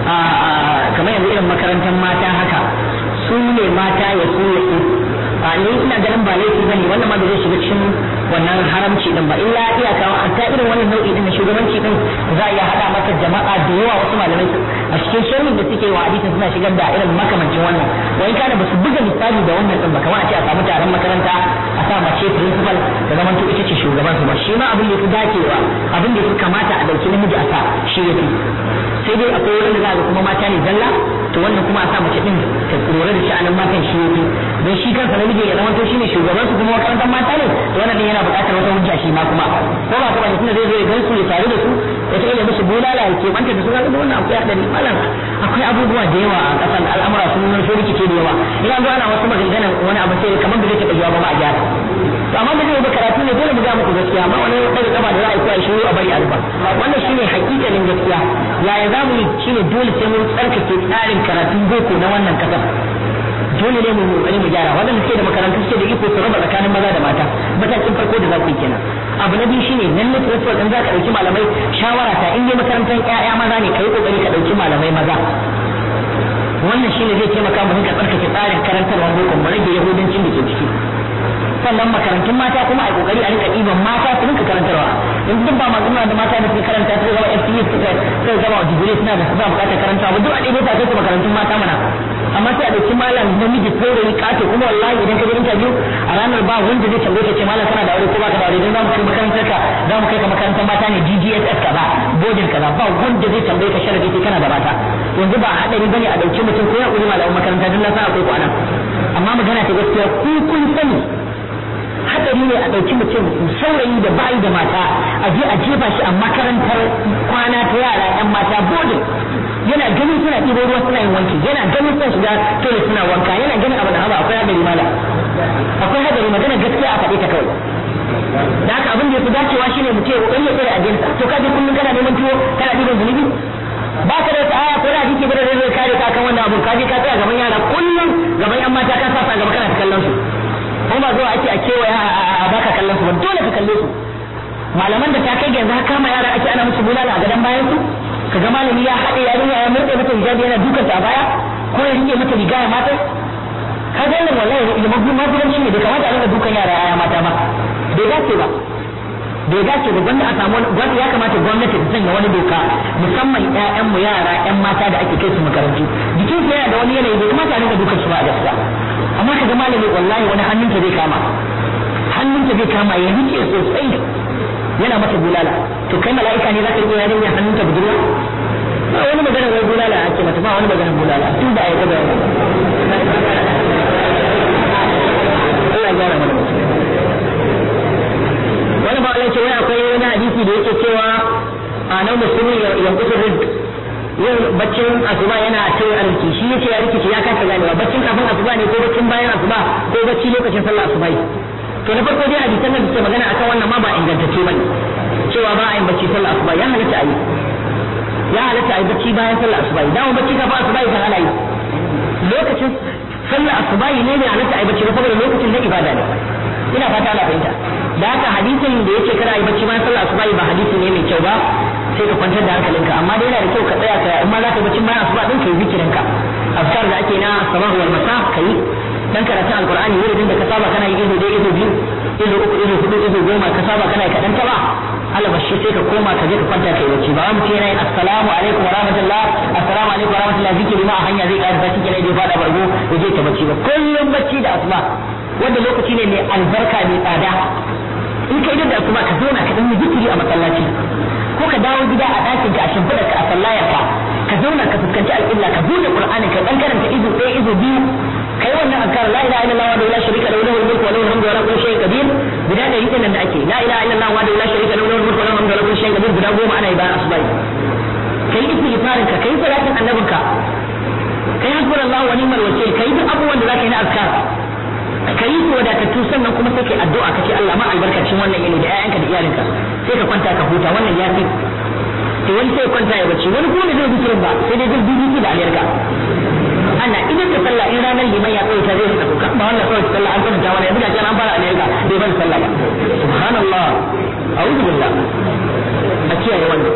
A: kamar yanzu irin makarantar mata haka su ne mata ya su ya su a ni ina ganin ba laifi bane wannan ma da zai shiga cikin wannan haramci din ba illa iyaka hatta irin wannan nau'i din na shugabanci din za a iya hada masa jama'a da yawa wasu malamai a cikin sharhin da suke wa hadisin suna shigar da irin makamancin wannan wai kana ba su buga misali da wannan din ba kamar a ce a samu taron makaranta a sa mace principal da zaman to ita ce shugaban su ba shi ma abin da yafi dacewa abin da yafi kamata a dauki namiji a sa shi yafi sai dai akwai wurin da za a ga kuma mata ne zalla to wannan kuma a sa mace din ta lura da sha'anin matan shi yafi don shi kansa namiji ya zama to shine shugaban su kuma makarantar mata ne to wannan din yana buƙatar wata hujja shi ma kuma ko ba kuma tunda zai zo ya gan su ya tare da su ya ta musu bulala ya ke banta da su kaga wannan akwai hadari malam akwai abubuwa da yawa a ƙasar al'amura sun nuna sun rikice da yawa idan zo ana wasu maganganan wani abu sai kamar da zai taɓa jawa ba a gyara to amma da zai ba karatu ne dole mu ga muku gaskiya amma wani daga kafa da za a yi koya shiru a bari a rufa wannan shine hakikalin gaskiya yaya za mu yi shine dole sai mun tsarkake tsarin karatun boko na wannan kasar dole ne mu kokari mu gyara waɗanda suke da makarantu suke da iko su raba tsakanin maza da mata matakin farko da za ku yi kenan abu na biyu shine nan ne principal din za ka ɗauki malamai shawara ta in dai makarantar ƴaƴa maza ne kai kokari ka ɗauki malamai maza wannan shine zai taimaka mu rinka tsarkake tsarin karantarwa boko mu rage yahudancin da ke ciki sannan makarantun mata kuma a kokari a rinka ɗiban mata su rinka karantarwa in duk ba masu da mata da suke karanta su zama FTE suka suka zama digiri suna da su ba bukatar karantawa ba duk a ɗaya ta kai makarantun mata mana amma sai a ɗauki malam namiji saurayi kato kuma wallahi idan ka je interview a ranar ba wanda zai tambaye ka ce malam kana da aure ko baka da aure don za mu kai makarantar ka za mu kai ka makarantar mata ne GGSS kaza bodin kaza ba wanda zai tambaye ka sharadi sai kana da mata yanzu ba hadari bane a ɗauki mutum ko ya ƙuri malamin makaranta don na san akwai kwana amma magana ta gaskiya ku kun sani hadari ne a ɗauki mutum saurayi da bayi da mata a je a jefa shi a makarantar kwana ta yara 'yan mata bodin yana ganin suna ɗibo ruwa suna yin wanki yana ganin suna shiga tole suna wanka yana ganin abu da haba akwai hadari mala akwai hadari magana gaskiya a faɗi ta kawai da haka abin da ya fi dacewa shine mutum ya kokari ya tsare ajinsa to kaje kullum kana neman tuwo kana ɗiban zunubi ba ka da wata aya ko da hadisi ba da zai zai kare ka kan wannan abu kaje ka tsaya gaban yara kullum gaban yan mata ka sa gaba kana ta kallon su kuma ba zuwa ake a kewaya a baka kallon su ba dole ka kalle su malaman da ta kai ga yanzu har kama yara ake ana musu bulala a gadon bayan su kaga malami ya haɗe yarinya ya murɗe mata hijabi yana dukan ta a baya ko ya rike mata riga ya mata ka ga wannan wallahi ya mafi mafilanci ne bai kamata a rinka dukan yara ya mata ba bai dace ba bai dace ba gwanda a samu wani ya kamata gwamnati ta sanya wani doka musamman ƴaƴan mu yara ƴan mata da ake kai su makarantu jikin su yana da wani yanayi bai kamata a rinka dukan su ba a gaskiya amma kaga malami wallahi wani hannunta zai kama hannunta zai kama ya rike sosai yana mata bulala to kai mala'ika ne zaka iya yarinya hannunta budurwa ba wani magana wai bulala ake mata ba wani magana bulala tun da ayyuka da Allah ya gyara mana wani ba wani ce wai akwai wani hadisi da yake cewa a nan musulmi yankusu rizq yin baccin asuba yana tauye arziki shi yace ya rikice ya kasa ganewa baccin kafin asuba ne ko baccin bayan asuba ko bacci lokacin sallah asuba to na farko dai hadisan da suke magana akan wannan ma ba ingantacce bane cewa ba a yin bacci sallah asuba ya halatta a yi ya halatta a yi bacci bayan sallah asuba dama bacci kafin asuba kan ana yi lokacin sallah asuba ne ne halatta a yi bacci ba saboda lokacin na ibada ne ina fata ana fahimta da haka hadisin da yake kada a yi bacci bayan sallah asuba ba hadisi ne mai kyau ba sai ka kwantar da hankalinka amma dai yana da kyau ka tsaya ka in ma za ka yi bacci bayan asuba din ka yi zikirinka azkar da ake na sabah wal masa ka yi dan karatun alqur'ani wurin da ka saba kana yi ido dai ido biyu ido uku ido hudu ido goma ka saba kana yi kadan ta ba alabashi sai ka koma ka je ka kwanta kai bacci ba mu ce yana yin assalamu alaikum wa rahmatullah assalamu alaikum wa rahmatullah zikiri ma a hanya zai ƙara bacci kenan da ya fada bargo ya je ta bacci ba kullum bacci da asuba wanda lokaci ne mai albarka mai tsada in ka idan da asuba ka zauna ka dan yi zikiri a masallaci ko ka dawo gida a ɗakin ka a shimfiɗa ka a sallayar ka ka zauna ka fuskanci al'illa ka buɗe qur'ani ka dan karanta izo ɗaya izo biyu kai wannan azkar la ilaha illallah wa la sharika lahu lahul mulku wa lahul hamdu wa la kulli shay'in qadir guda da yake nan da ake la ilaha illallah wa la sharika lahu lahul mulku wa lahul hamdu wa la kulli shay'in qadir guda goma ana yi bayan asuba kai istighfarin ka kai salatin annabinka kai hasbunallahu wa ni'mal wakil kai duk abubuwan da zaka yi na azkar ka yi su wadatattu sannan kuma sai kai addu'a kace Allah ma albarkacin wannan yini da ƴaƴanka da iyalinka sai ka kwanta ka huta wannan ya fi to wani sai kwanta ya bacci wani kuma da zai zikirin ba sai dai zai BBC da aliyarka ana idan da sallah in ranar liman ya tsaye ta zai rika kuka ba wannan kawai sallah an kwanta wani yanzu ga an fara aliyarka bai bar sallah ba subhanallah a'udhu billah a kiyaye wannan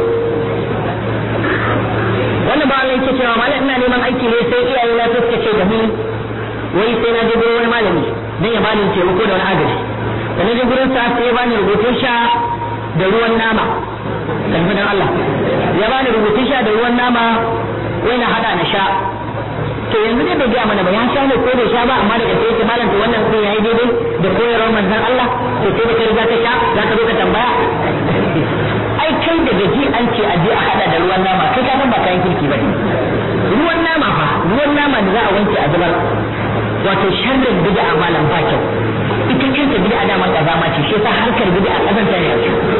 A: wannan ba Allah yake cewa malam ina neman aiki ne sai iyaye na suka ce da ni wai sai na je gurin wani malami dan ya bani taimako da wani agaji da na je gurin sa sai ya bani rubutun sha da ruwan nama kalmi dan Allah ya bani rubutun sha da ruwan nama wai na hada na sha to yanzu dai bai gaya mana ba ya sha ne ko bai sha ba amma daga sai malam to wannan sai yayi daidai da koyarwar manzon Allah to sai da kai za ka sha za ka zo ka tambaya ai kai da gaji an ce a je a hada da ruwan nama kai ka san ba kayan kirki ba ruwan nama fa ruwan nama da za a wanke a zubar wato sharrin bid'a malam ba kyau ita kanta bid'a dama kazama ce shi yasa harkar bid'a kazanta ne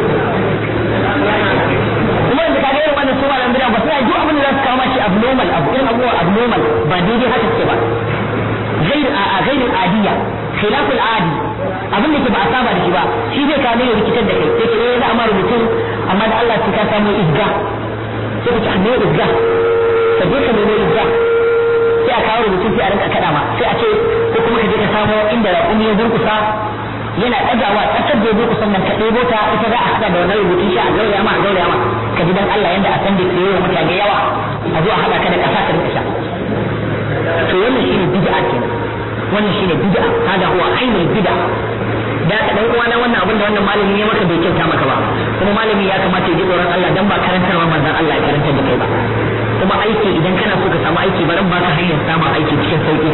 A: kuma da kaga irin wannan su malam bid'a ba suna duk abin da za su kawo mashi abnormal abu irin abubuwa abnormal ba daidai haka ce ba غير غير العادية خلاف العادي abin da ke ba a saba da shi ba shi zai kawo ne rikitar da kai sai ke eh za a ma rubutun amma da Allah sai ka samu izga sai ka ci ne izga ka je ka nemo izga sai a kawo rubutun sai a rinka kada ma sai a ce ko kuma ka je ka samo inda raƙumi ya durkusa yana ɗagawa tsakar da ya durkusa nan ka ɗebo ta ita za a haɗa da wannan rubutun shi a gauraya ma a gauraya ma ka ji dan Allah yanda a san da ke yawa mutane yawa a zo a haɗa ka da ƙasa ka rinka sha to wannan shine bid'a kenan wannan shine bid'a hada huwa ainul bid'a da ka dan uwana wannan abin da wannan malami ya maka bai kyauta maka ba kuma malami ya kamata ya ji tsoron Allah dan ba karantarwa manzon Allah ya karantar da kai ba kuma aiki idan kana so ka samu aiki baran ba ka hanyar samun aiki cikin sauki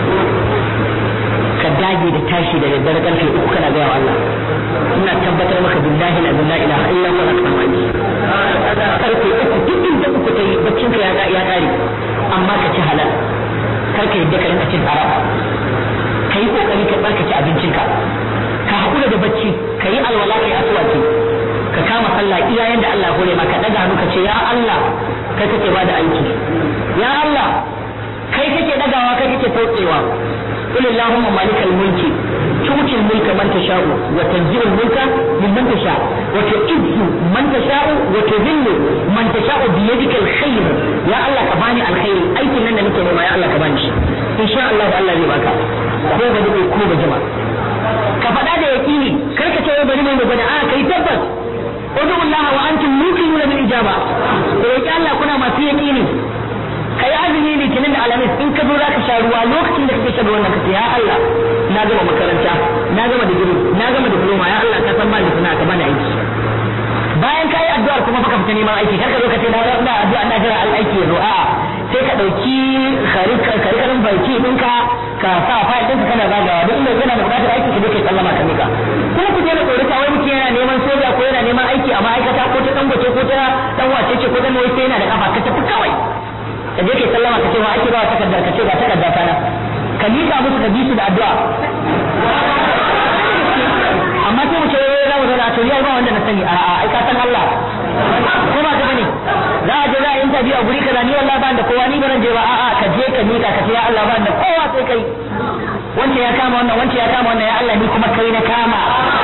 A: ka dage da tashi da daddare karfe uku kana gaya wa Allah ina tabbatar maka billahi la ilaha illa huwa ka samu aiki karfe uku duk inda uku ta yi baccin ka ya kare amma ka ci halal kar ka yadda ka rinka cin haram ka yi kokari ka barkaci abincinka ka haƙura da bacci ka yi alwala ka yi asuwaci ka kama sallah iya yanda Allah ya hore maka daga hannu ka ce ya Allah kai kake bada aiki ya Allah kai kake dagawa kai kake tsotsewa قل اللهم مالك الملك تؤتي الملك من تشاء وتنزع الملك ممن تشاء وتعز من تشاء وتذل من تشاء بيدك الخير يا الله كباني الخير اي كنن نake nema ya Allah ka bani shi insha Allah Allah zai baka ko ba dai ko ba jama'a ka faɗa da yakini kar ka ce bari mai magana a kai tabbas daga wannan kace ya Allah na gama makaranta na gama digiri na gama diploma ya Allah ka san ba ni suna ka bani aiki bayan ka yi addu'ar kuma baka fita neman aiki kar ka zo ka ce na ina addu'a ina jira aiki ya zo a'a sai ka dauki karikarin baki ɗinka ka sa fayil ɗinka kana zagawa duk inda yana da buƙatar aiki ka je kai sallama ka mika kuma ku je na tsoro ta wai mutum yana neman soja ko yana neman aiki a ma'aikata ko ta dangote ko ta dan wace ce ko dan wai sai yana da kafa ka tafi kawai ka je kai sallama ka ce wa ake ba takardar ka ce ga takardar ta na ka miƙa musu ka bi su da addu'a amma sai mu ce wai za mu zauna to yai ba wanda na sani a'a ai ka san Allah ko ba ka bane za a je za a yi interview a guri kaza ni wallahi ba da kowa ni baran je ba a'a ka je ka mika ka ce ya Allah ba da kowa sai kai wanda ya kama wannan wanda ya kama wannan ya Allah ni kuma kai na kama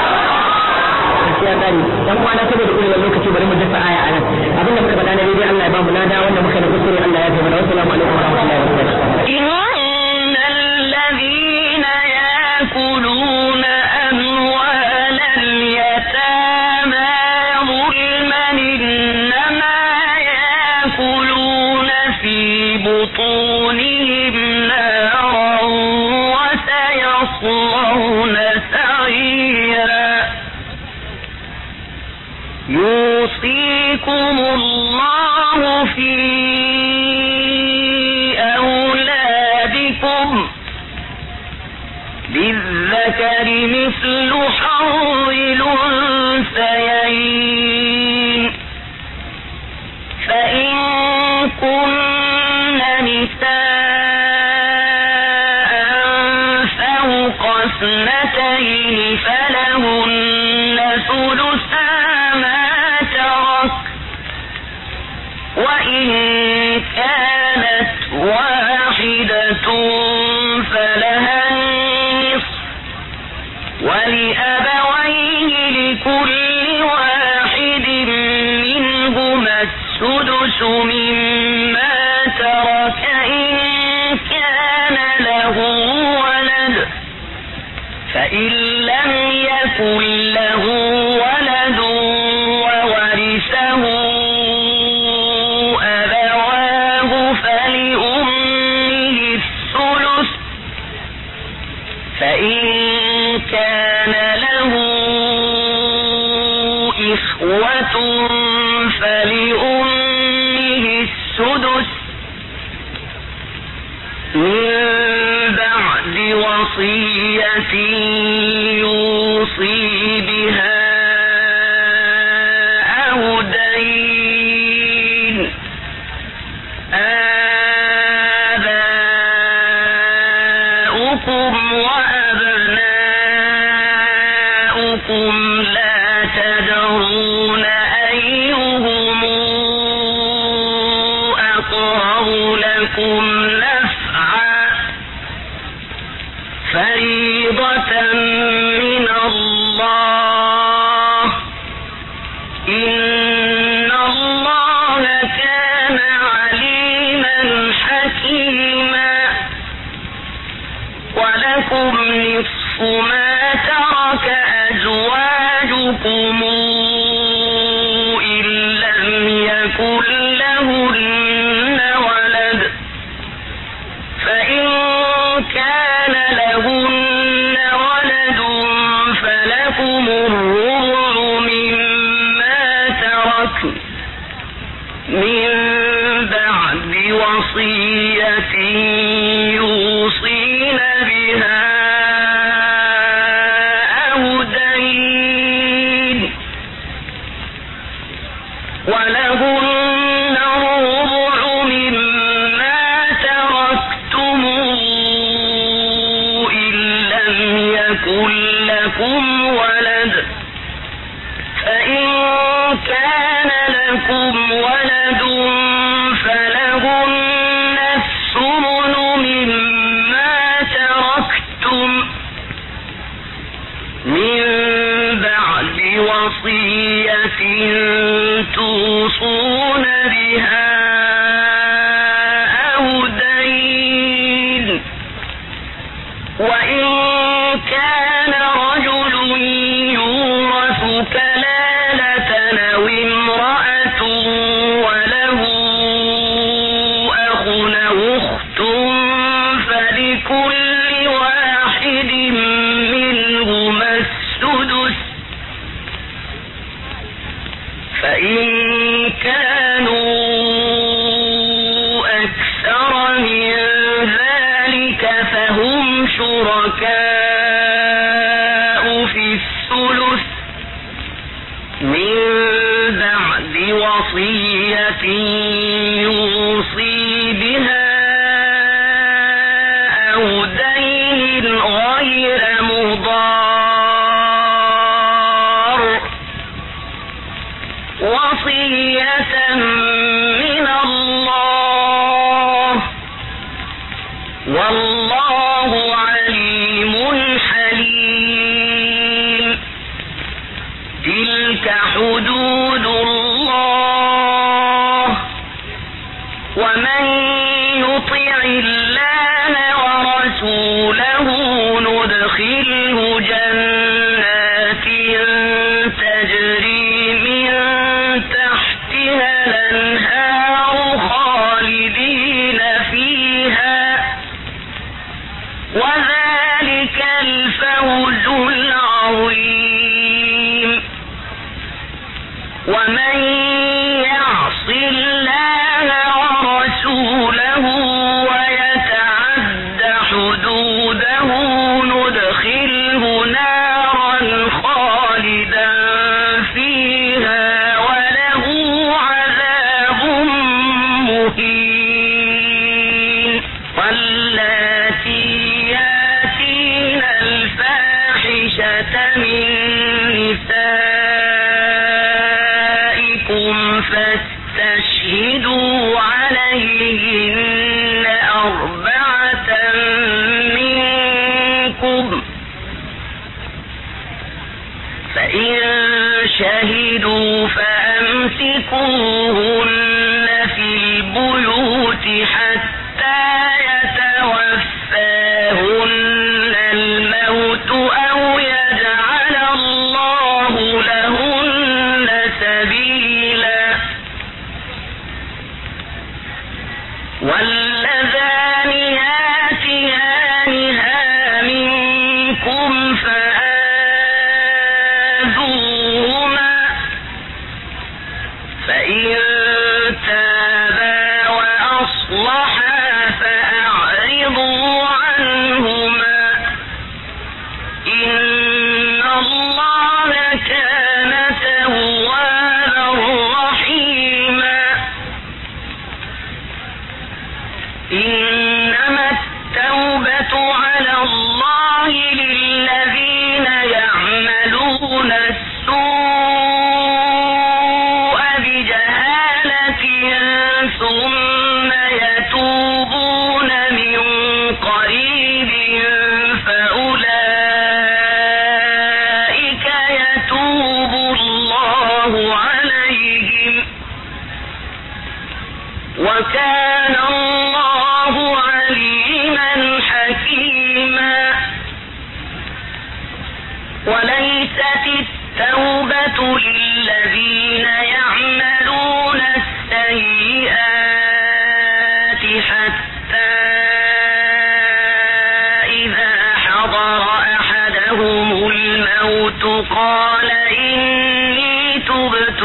A: ya tsari dan kwana saboda kurewar lokaci bari mu dasa aya anan abin da muka faɗa na daidai Allah ya ba mu lada wanda muka da kuskure Allah ya fi mana wassalamu alaikum wa rahmatullahi wa barakatuh
C: إن الذين يأكلون أموال اليتامى ظلما إنما يأكلون في بطونهم نارا وسيصلون سعيرا يوصيكم الله في أولادكم للذكر مثل حظ الأنثيين فإن كن نساء فوق اثنتين فلهن ثلثا ما ترك وإن كانت واحدة فلها النصف ولأبويه لكل واحد منهما السدس مما ترك إن كان له ولد فإن لم يكن له ولد وورثه أبواه فلأمه الثلث فإن كان له إخوة فلأمه السدس من بعد وصية يوصي بها أو دين آباؤكم وأبناؤكم لا تدرون أيهم أقرب لكم نفعا فريضة من الله إن الله كان عليما حكيما ولكم نصف ما ترك أزواجكم إن لم يكن لهن ولد فإن كان لهن ولد فلكم الربع مما ترك من بعد وصية يوصين بها أو دين ولهن الربع مما تركتم إن لم يكن لكم ولد فإن كان لكم ولد فلهن الثمن مما تركتم من بعد وصية توصون بها أو دين وإن كان رجل يورث كلالة أو امرأة وله أخ أو أخت فلكل فإن كانوا أكثر من ذلك فهم شركاء في الثلث من بعد وصية يوصي بها أو دين غير مضار وصية من الله والله عليم حليم تلك حدود الله ومن يطع الله ورسوله ندخله جنات تجري من تحتها الانهار خالدين فيها وذلك الفوز العظيم ومن يعص الله ورسوله ويتعد حدوده ندخله نارا خالدا فيها وله عذاب مهين واللاتي ياتين الفاحشة من نسائكم فاستشهدوا عليهن أربعة منكم فإن شهدوا فأمسكوهن في البيوت حتى يتوفاهن الموت أو يجعل الله لهن سبيلا واللذان ياتيانها منكم فآذوهما فإن تابا وأصلحا فأعرضوا عنهما إن الله كان توابا رحيما إنما التوبة على الله للذين يعملون السوء بجهالة ثم يتوبون من قريب فأولئك يتوب الله عليهم وكان الله عليما حكيما وليست التوبة للذين يعملون السيئات حتى إذا حضر أحدهم الموت قال إني تبت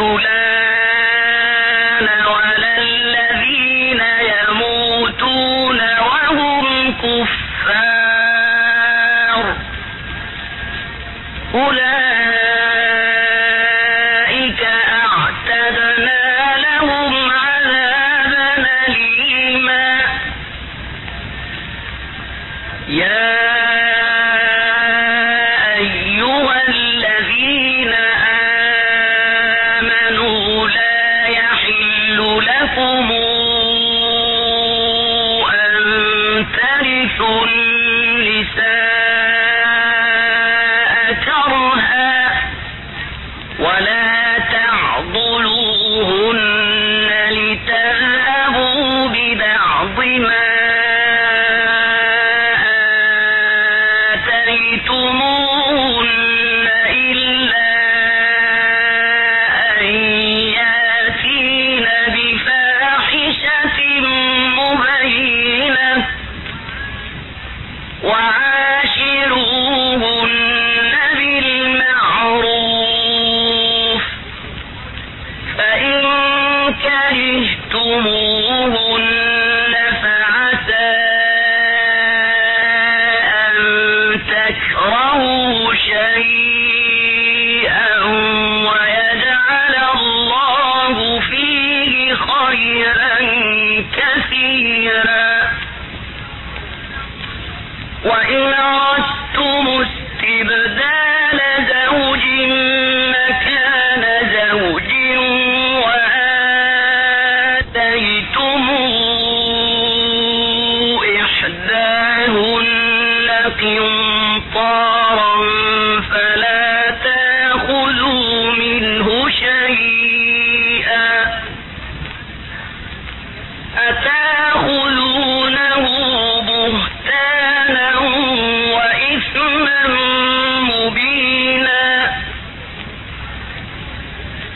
C: الآن ولا الذين يموتون وهم كفار أولئك أعتدنا لهم عذابا أليما يا أيها الذين آمنوا لا يحل لكم أن ترثوا النساء كرها ولا تعضلوهن لتذهبوا ببعض ما آتيتموهن إلا أن ياتين بفاحشة مبينة وعاشروهن بالمعروف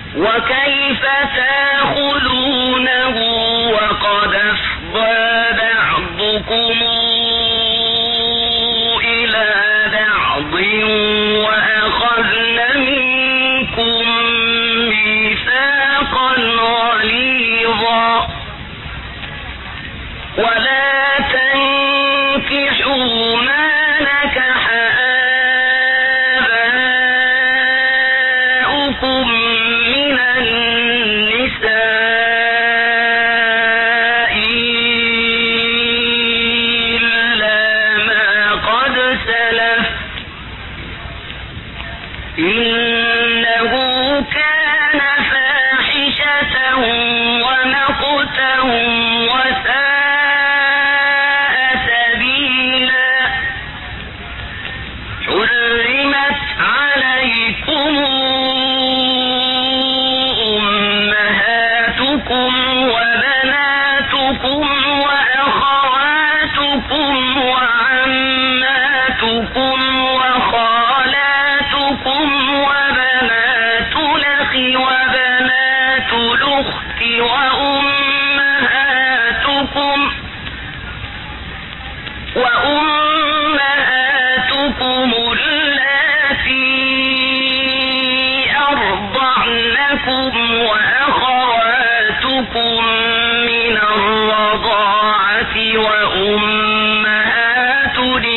C: وكيف تأخذونه وقد أفضى بعضكم إلى بعض وأخذن منكم ميثاقا غليظا ولا تنكحوا ما نكح آباؤكم من النساء إلا ما قد سلف إنه كان فاحشة ومقتا وساء سبيلا حرمت عليكم أمهاتكم وبناتكم وأخواتكم وعماتكم وخالاتكم وبنات الأخ وبنات الأخت وأمهاتكم وأمهاتكم اللاتي أرضعنكم وأخواتكم من الرضاعة وأمهات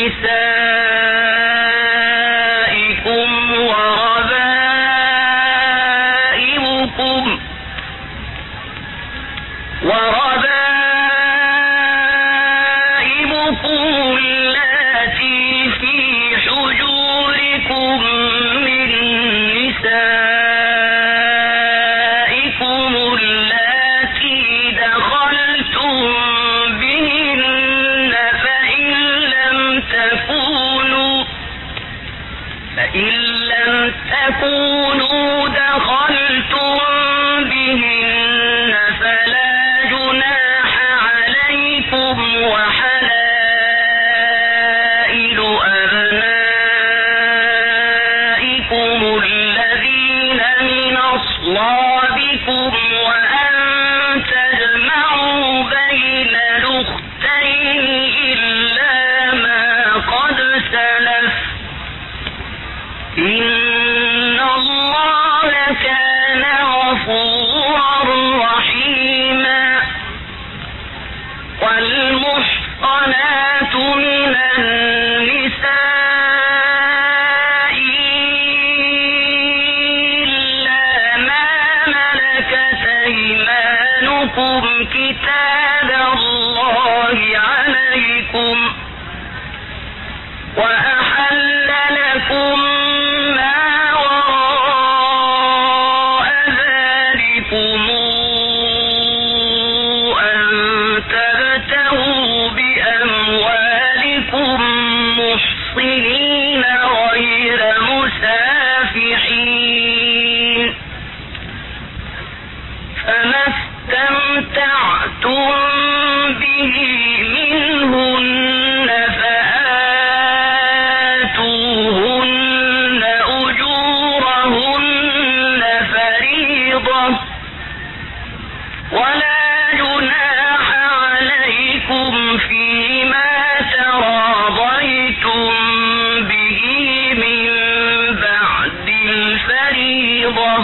C: نسائكم وربائبكم وربائبكم اللاتي في حجوركم من نسائكم اللاتي دخلتم بهن فإن لم تكونوا فإن لم تكونوا دخلتم بهن فلا جناح عليكم وحلائل أبنائكم الذين من أصلابكم وأن تجمعوا بين الأختين إلا ما قد سلف إن الله كان غفورا رحيما والمحصنات من النساء إلا ما ملكت أيمانكم كتاب الله عليكم وأحل لكم ما وراء ذلكم أن تبتغوا بأموالكم محصنين غير مسافحين فما استمتعتم به منهن فآتوهن أجورهن فريضة ولا جناح عليكم فيما تراضيتم به من بعد الفريضة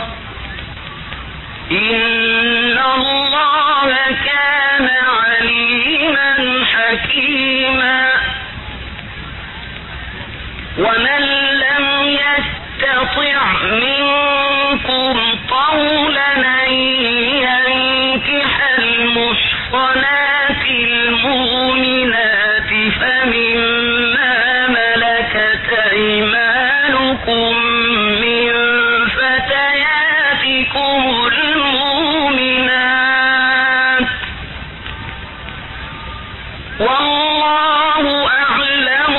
C: إن الله كان عليما حكيما ومن لم يستطع منكم طولا أن ينكح المحصنات المؤمنات فمما ملكت أيمانكم من فتياتكم المؤمنات والله أعلم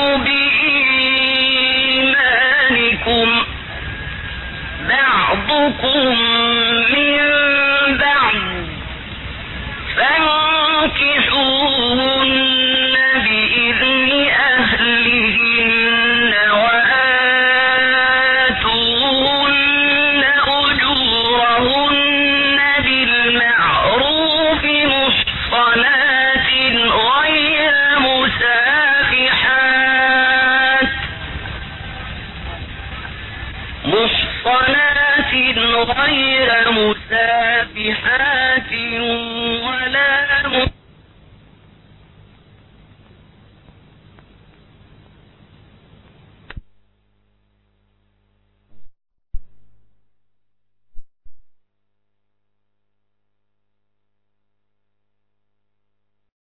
C: بإيمانكم بعضكم غير مسافحات ولا